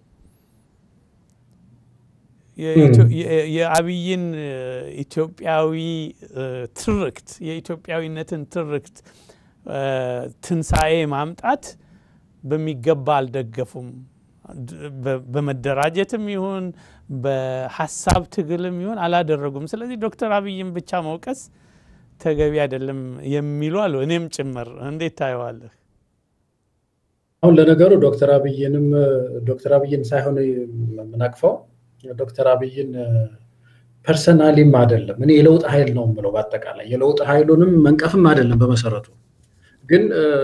የአብይን ኢትዮጵያዊ ትርክት የኢትዮጵያዊነትን ትርክት ትንሣኤ ማምጣት በሚገባ አልደገፉም። በመደራጀትም ይሁን በሀሳብ ትግልም ይሁን አላደረጉም። ስለዚህ ዶክተር አብይን ብቻ መውቀስ ተገቢ አይደለም የሚሉ አሉ፣ እኔም ጭምር። እንዴት ታየዋለህ? አሁን ለነገሩ ዶክተር አብይንም ዶክተር አብይን ሳይሆን የምናቅፈው ዶክተር አብይን ፐርሰናሊም አይደለም። እኔ የለውጥ ኃይል ነው የምለው። በአጠቃላይ የለውጥ ኃይሉንም መንቀፍም አይደለም። በመሰረቱ ግን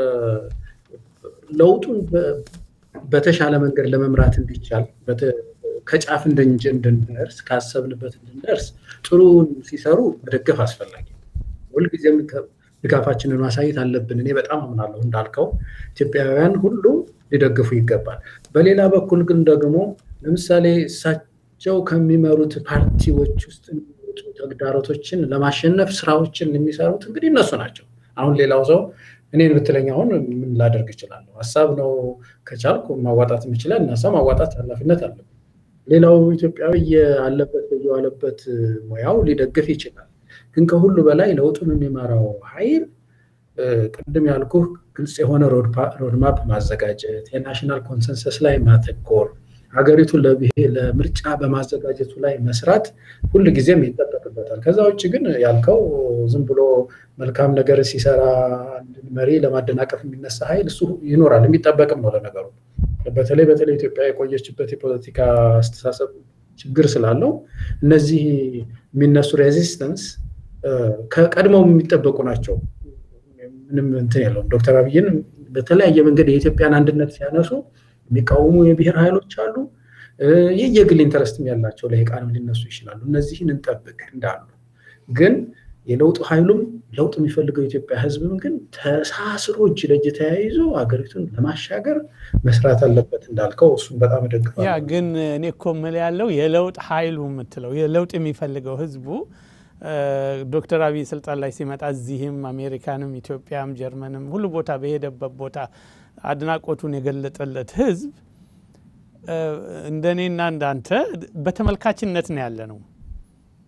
ለውጡን በተሻለ መንገድ ለመምራት እንዲቻል ከጫፍ እንድንደርስ ካሰብንበት እንድንደርስ ጥሩን ሲሰሩ መደገፍ አስፈላጊ ሁልጊዜም ድጋፋችንን ማሳየት አለብን። እኔ በጣም አምናለሁ እንዳልከው ኢትዮጵያውያን ሁሉ ሊደግፉ ይገባል። በሌላ በኩል ግን ደግሞ ለምሳሌ እሳቸው ከሚመሩት ፓርቲዎች ውስጥ የሚወጡ ተግዳሮቶችን ለማሸነፍ ስራዎችን የሚሰሩት እንግዲህ እነሱ ናቸው። አሁን ሌላው ሰው እኔን ብትለኝ አሁን ምን ላደርግ እችላለሁ? ሀሳብ ነው ከቻልኩ ማዋጣት የሚችላል እና ሰው ማዋጣት ኃላፊነት አለብን። ሌላው ኢትዮጵያዊ የአለበት የዋለበት ሙያው ሊደግፍ ይችላል። ግን ከሁሉ በላይ ለውጡን የሚመራው ኃይል ቅድም ያልኩ ግልጽ የሆነ ሮድማፕ ማዘጋጀት፣ የናሽናል ኮንሰንሰስ ላይ ማተኮር፣ ሀገሪቱን ለምርጫ በማዘጋጀቱ ላይ መስራት ሁል ጊዜም ይጠበቅበታል። ከዛ ውጭ ግን ያልከው ዝም ብሎ መልካም ነገር ሲሰራ መሪ ለማደናቀፍ የሚነሳ ኃይል እሱ ይኖራል፣ የሚጠበቅም ነው። ለነገሩ በተለይ በተለይ ኢትዮጵያ የቆየችበት የፖለቲካ አስተሳሰብ ችግር ስላለው እነዚህ የሚነሱ ሬዚስተንስ ከቀድሞው የሚጠበቁ ናቸው። ምንም እንትን የለውም። ዶክተር አብይን በተለያየ መንገድ የኢትዮጵያን አንድነት ሲያነሱ የሚቃወሙ የብሔር ኃይሎች አሉ። የየግል ኢንተረስትም ያላቸው ለቃንም ሊነሱ ይችላሉ። እነዚህን እንጠብቅ እንዳሉ ግን የለውጥ ኃይሉም ለውጥ የሚፈልገው የኢትዮጵያ ሕዝብም ግን ተሳስሮ እጅ ለእጅ ተያይዞ ሀገሪቱን ለማሻገር መስራት አለበት እንዳልከው እሱም በጣም እደግፋለሁ። ያ ግን እኔ እኮ የምልህ ያለው የለውጥ ኃይሉ የምትለው የለውጥ የሚፈልገው ሕዝቡ ዶክተር አብይ ስልጣን ላይ ሲመጣ እዚህም አሜሪካንም ኢትዮጵያም ጀርመንም ሁሉ ቦታ በሄደበት ቦታ አድናቆቱን የገለጠለት ሕዝብ እንደኔና እንዳንተ በተመልካችነት ነው ያለ ነው።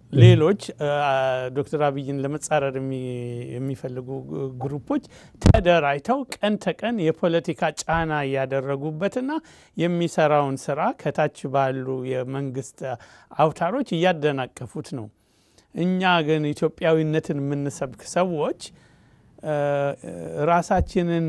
ሌሎች ዶክተር አብይን ለመጻረር የሚፈልጉ ግሩፖች ተደራጅተው ቀን ተቀን የፖለቲካ ጫና እያደረጉበትና የሚሰራውን ስራ ከታች ባሉ የመንግስት አውታሮች እያደናቀፉት ነው። እኛ ግን ኢትዮጵያዊነትን የምንሰብክ ሰዎች ራሳችንን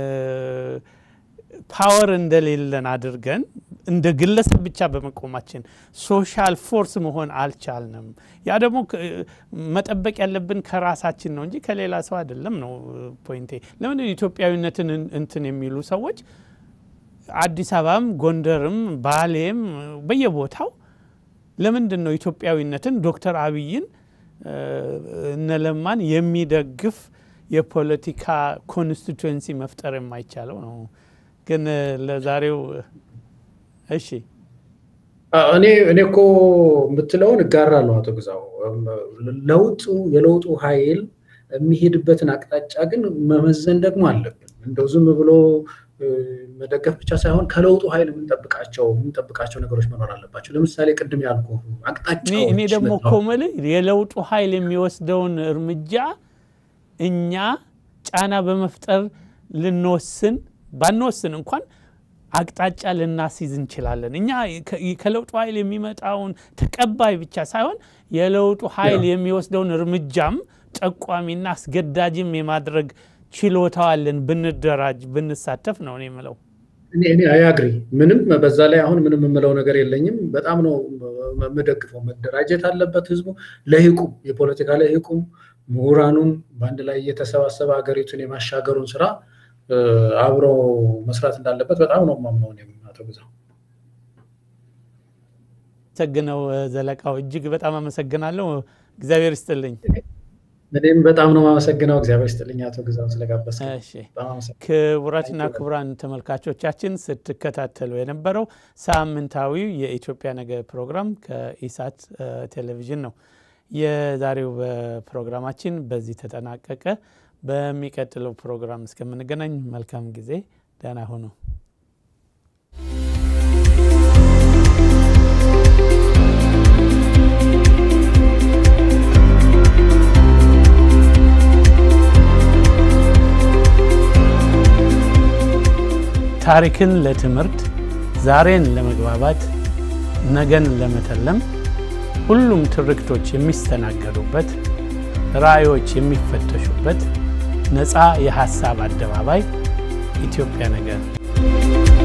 ፓወር እንደሌለን አድርገን እንደ ግለሰብ ብቻ በመቆማችን ሶሻል ፎርስ መሆን አልቻልንም። ያ ደግሞ መጠበቅ ያለብን ከራሳችን ነው እንጂ ከሌላ ሰው አይደለም ነው ፖይንቴ። ለምን ኢትዮጵያዊነትን እንትን የሚሉ ሰዎች አዲስ አበባም፣ ጎንደርም፣ ባሌም በየቦታው ለምንድን ነው ኢትዮጵያዊነትን ዶክተር አብይን እነለማን የሚደግፍ የፖለቲካ ኮንስቲቱዌንሲ መፍጠር የማይቻለው ነው። ግን ለዛሬው እሺ እኔ እኔ እኮ የምትለውን እጋራለሁ አቶ ግዛው። ለውጡ የለውጡ ኃይል የሚሄድበትን አቅጣጫ ግን መመዘን ደግሞ አለብን። እንደው ዝም ብሎ መደገፍ ብቻ ሳይሆን ከለውጡ ኃይል የምንጠብቃቸው የምንጠብቃቸው ነገሮች መኖር አለባቸው። ለምሳሌ ቅድም ያልኩ አቅጣጫዎች እኔ ደግሞ እኮ የምልህ የለውጡ ኃይል የሚወስደውን እርምጃ እኛ ጫና በመፍጠር ልንወስን ባንወስን እንኳን አቅጣጫ ልናስይዝ እንችላለን። እኛ ከለውጡ ኃይል የሚመጣውን ተቀባይ ብቻ ሳይሆን የለውጡ ኃይል የሚወስደውን እርምጃም ጠቋሚና አስገዳጅም የማድረግ ችሎታዋለን ብንደራጅ ብንሳተፍ ነው እኔ የምለው። እኔ አያግሪ ምንም በዛ ላይ አሁን ምንም የምለው ነገር የለኝም። በጣም ነው የምደግፈው። መደራጀት አለበት ህዝቡ፣ ለህቁም የፖለቲካ ለህቁም ምሁራኑም በአንድ ላይ እየተሰባሰበ ሀገሪቱን የማሻገሩን ስራ አብሮ መስራት እንዳለበት በጣም ነው የማምነው። እኔም አቶ ግዛው አመሰግነው ዘለቃው፣ እጅግ በጣም አመሰግናለሁ። እግዚአብሔር ይስጥልኝ። እኔም በጣም ነው የማመሰግነው። እግዚአብሔር ይስጥልኝ አቶ ግዛው ስለጋበዝከኝ። ክቡራትና ክቡራን ተመልካቾቻችን ስትከታተሉ የነበረው ሳምንታዊው የኢትዮጵያ ነገ ፕሮግራም ከኢሳት ቴሌቪዥን ነው። የዛሬው ፕሮግራማችን በዚህ ተጠናቀቀ። በሚቀጥለው ፕሮግራም እስከምንገናኝ መልካም ጊዜ፣ ደህና ሁኑ። ታሪክን ለትምህርት፣ ዛሬን ለመግባባት፣ ነገን ለመተለም ሁሉም ትርክቶች የሚስተናገዱበት ራዕዮች የሚፈተሹበት ነፃ የሐሳብ አደባባይ ኢትዮጵያ ነገ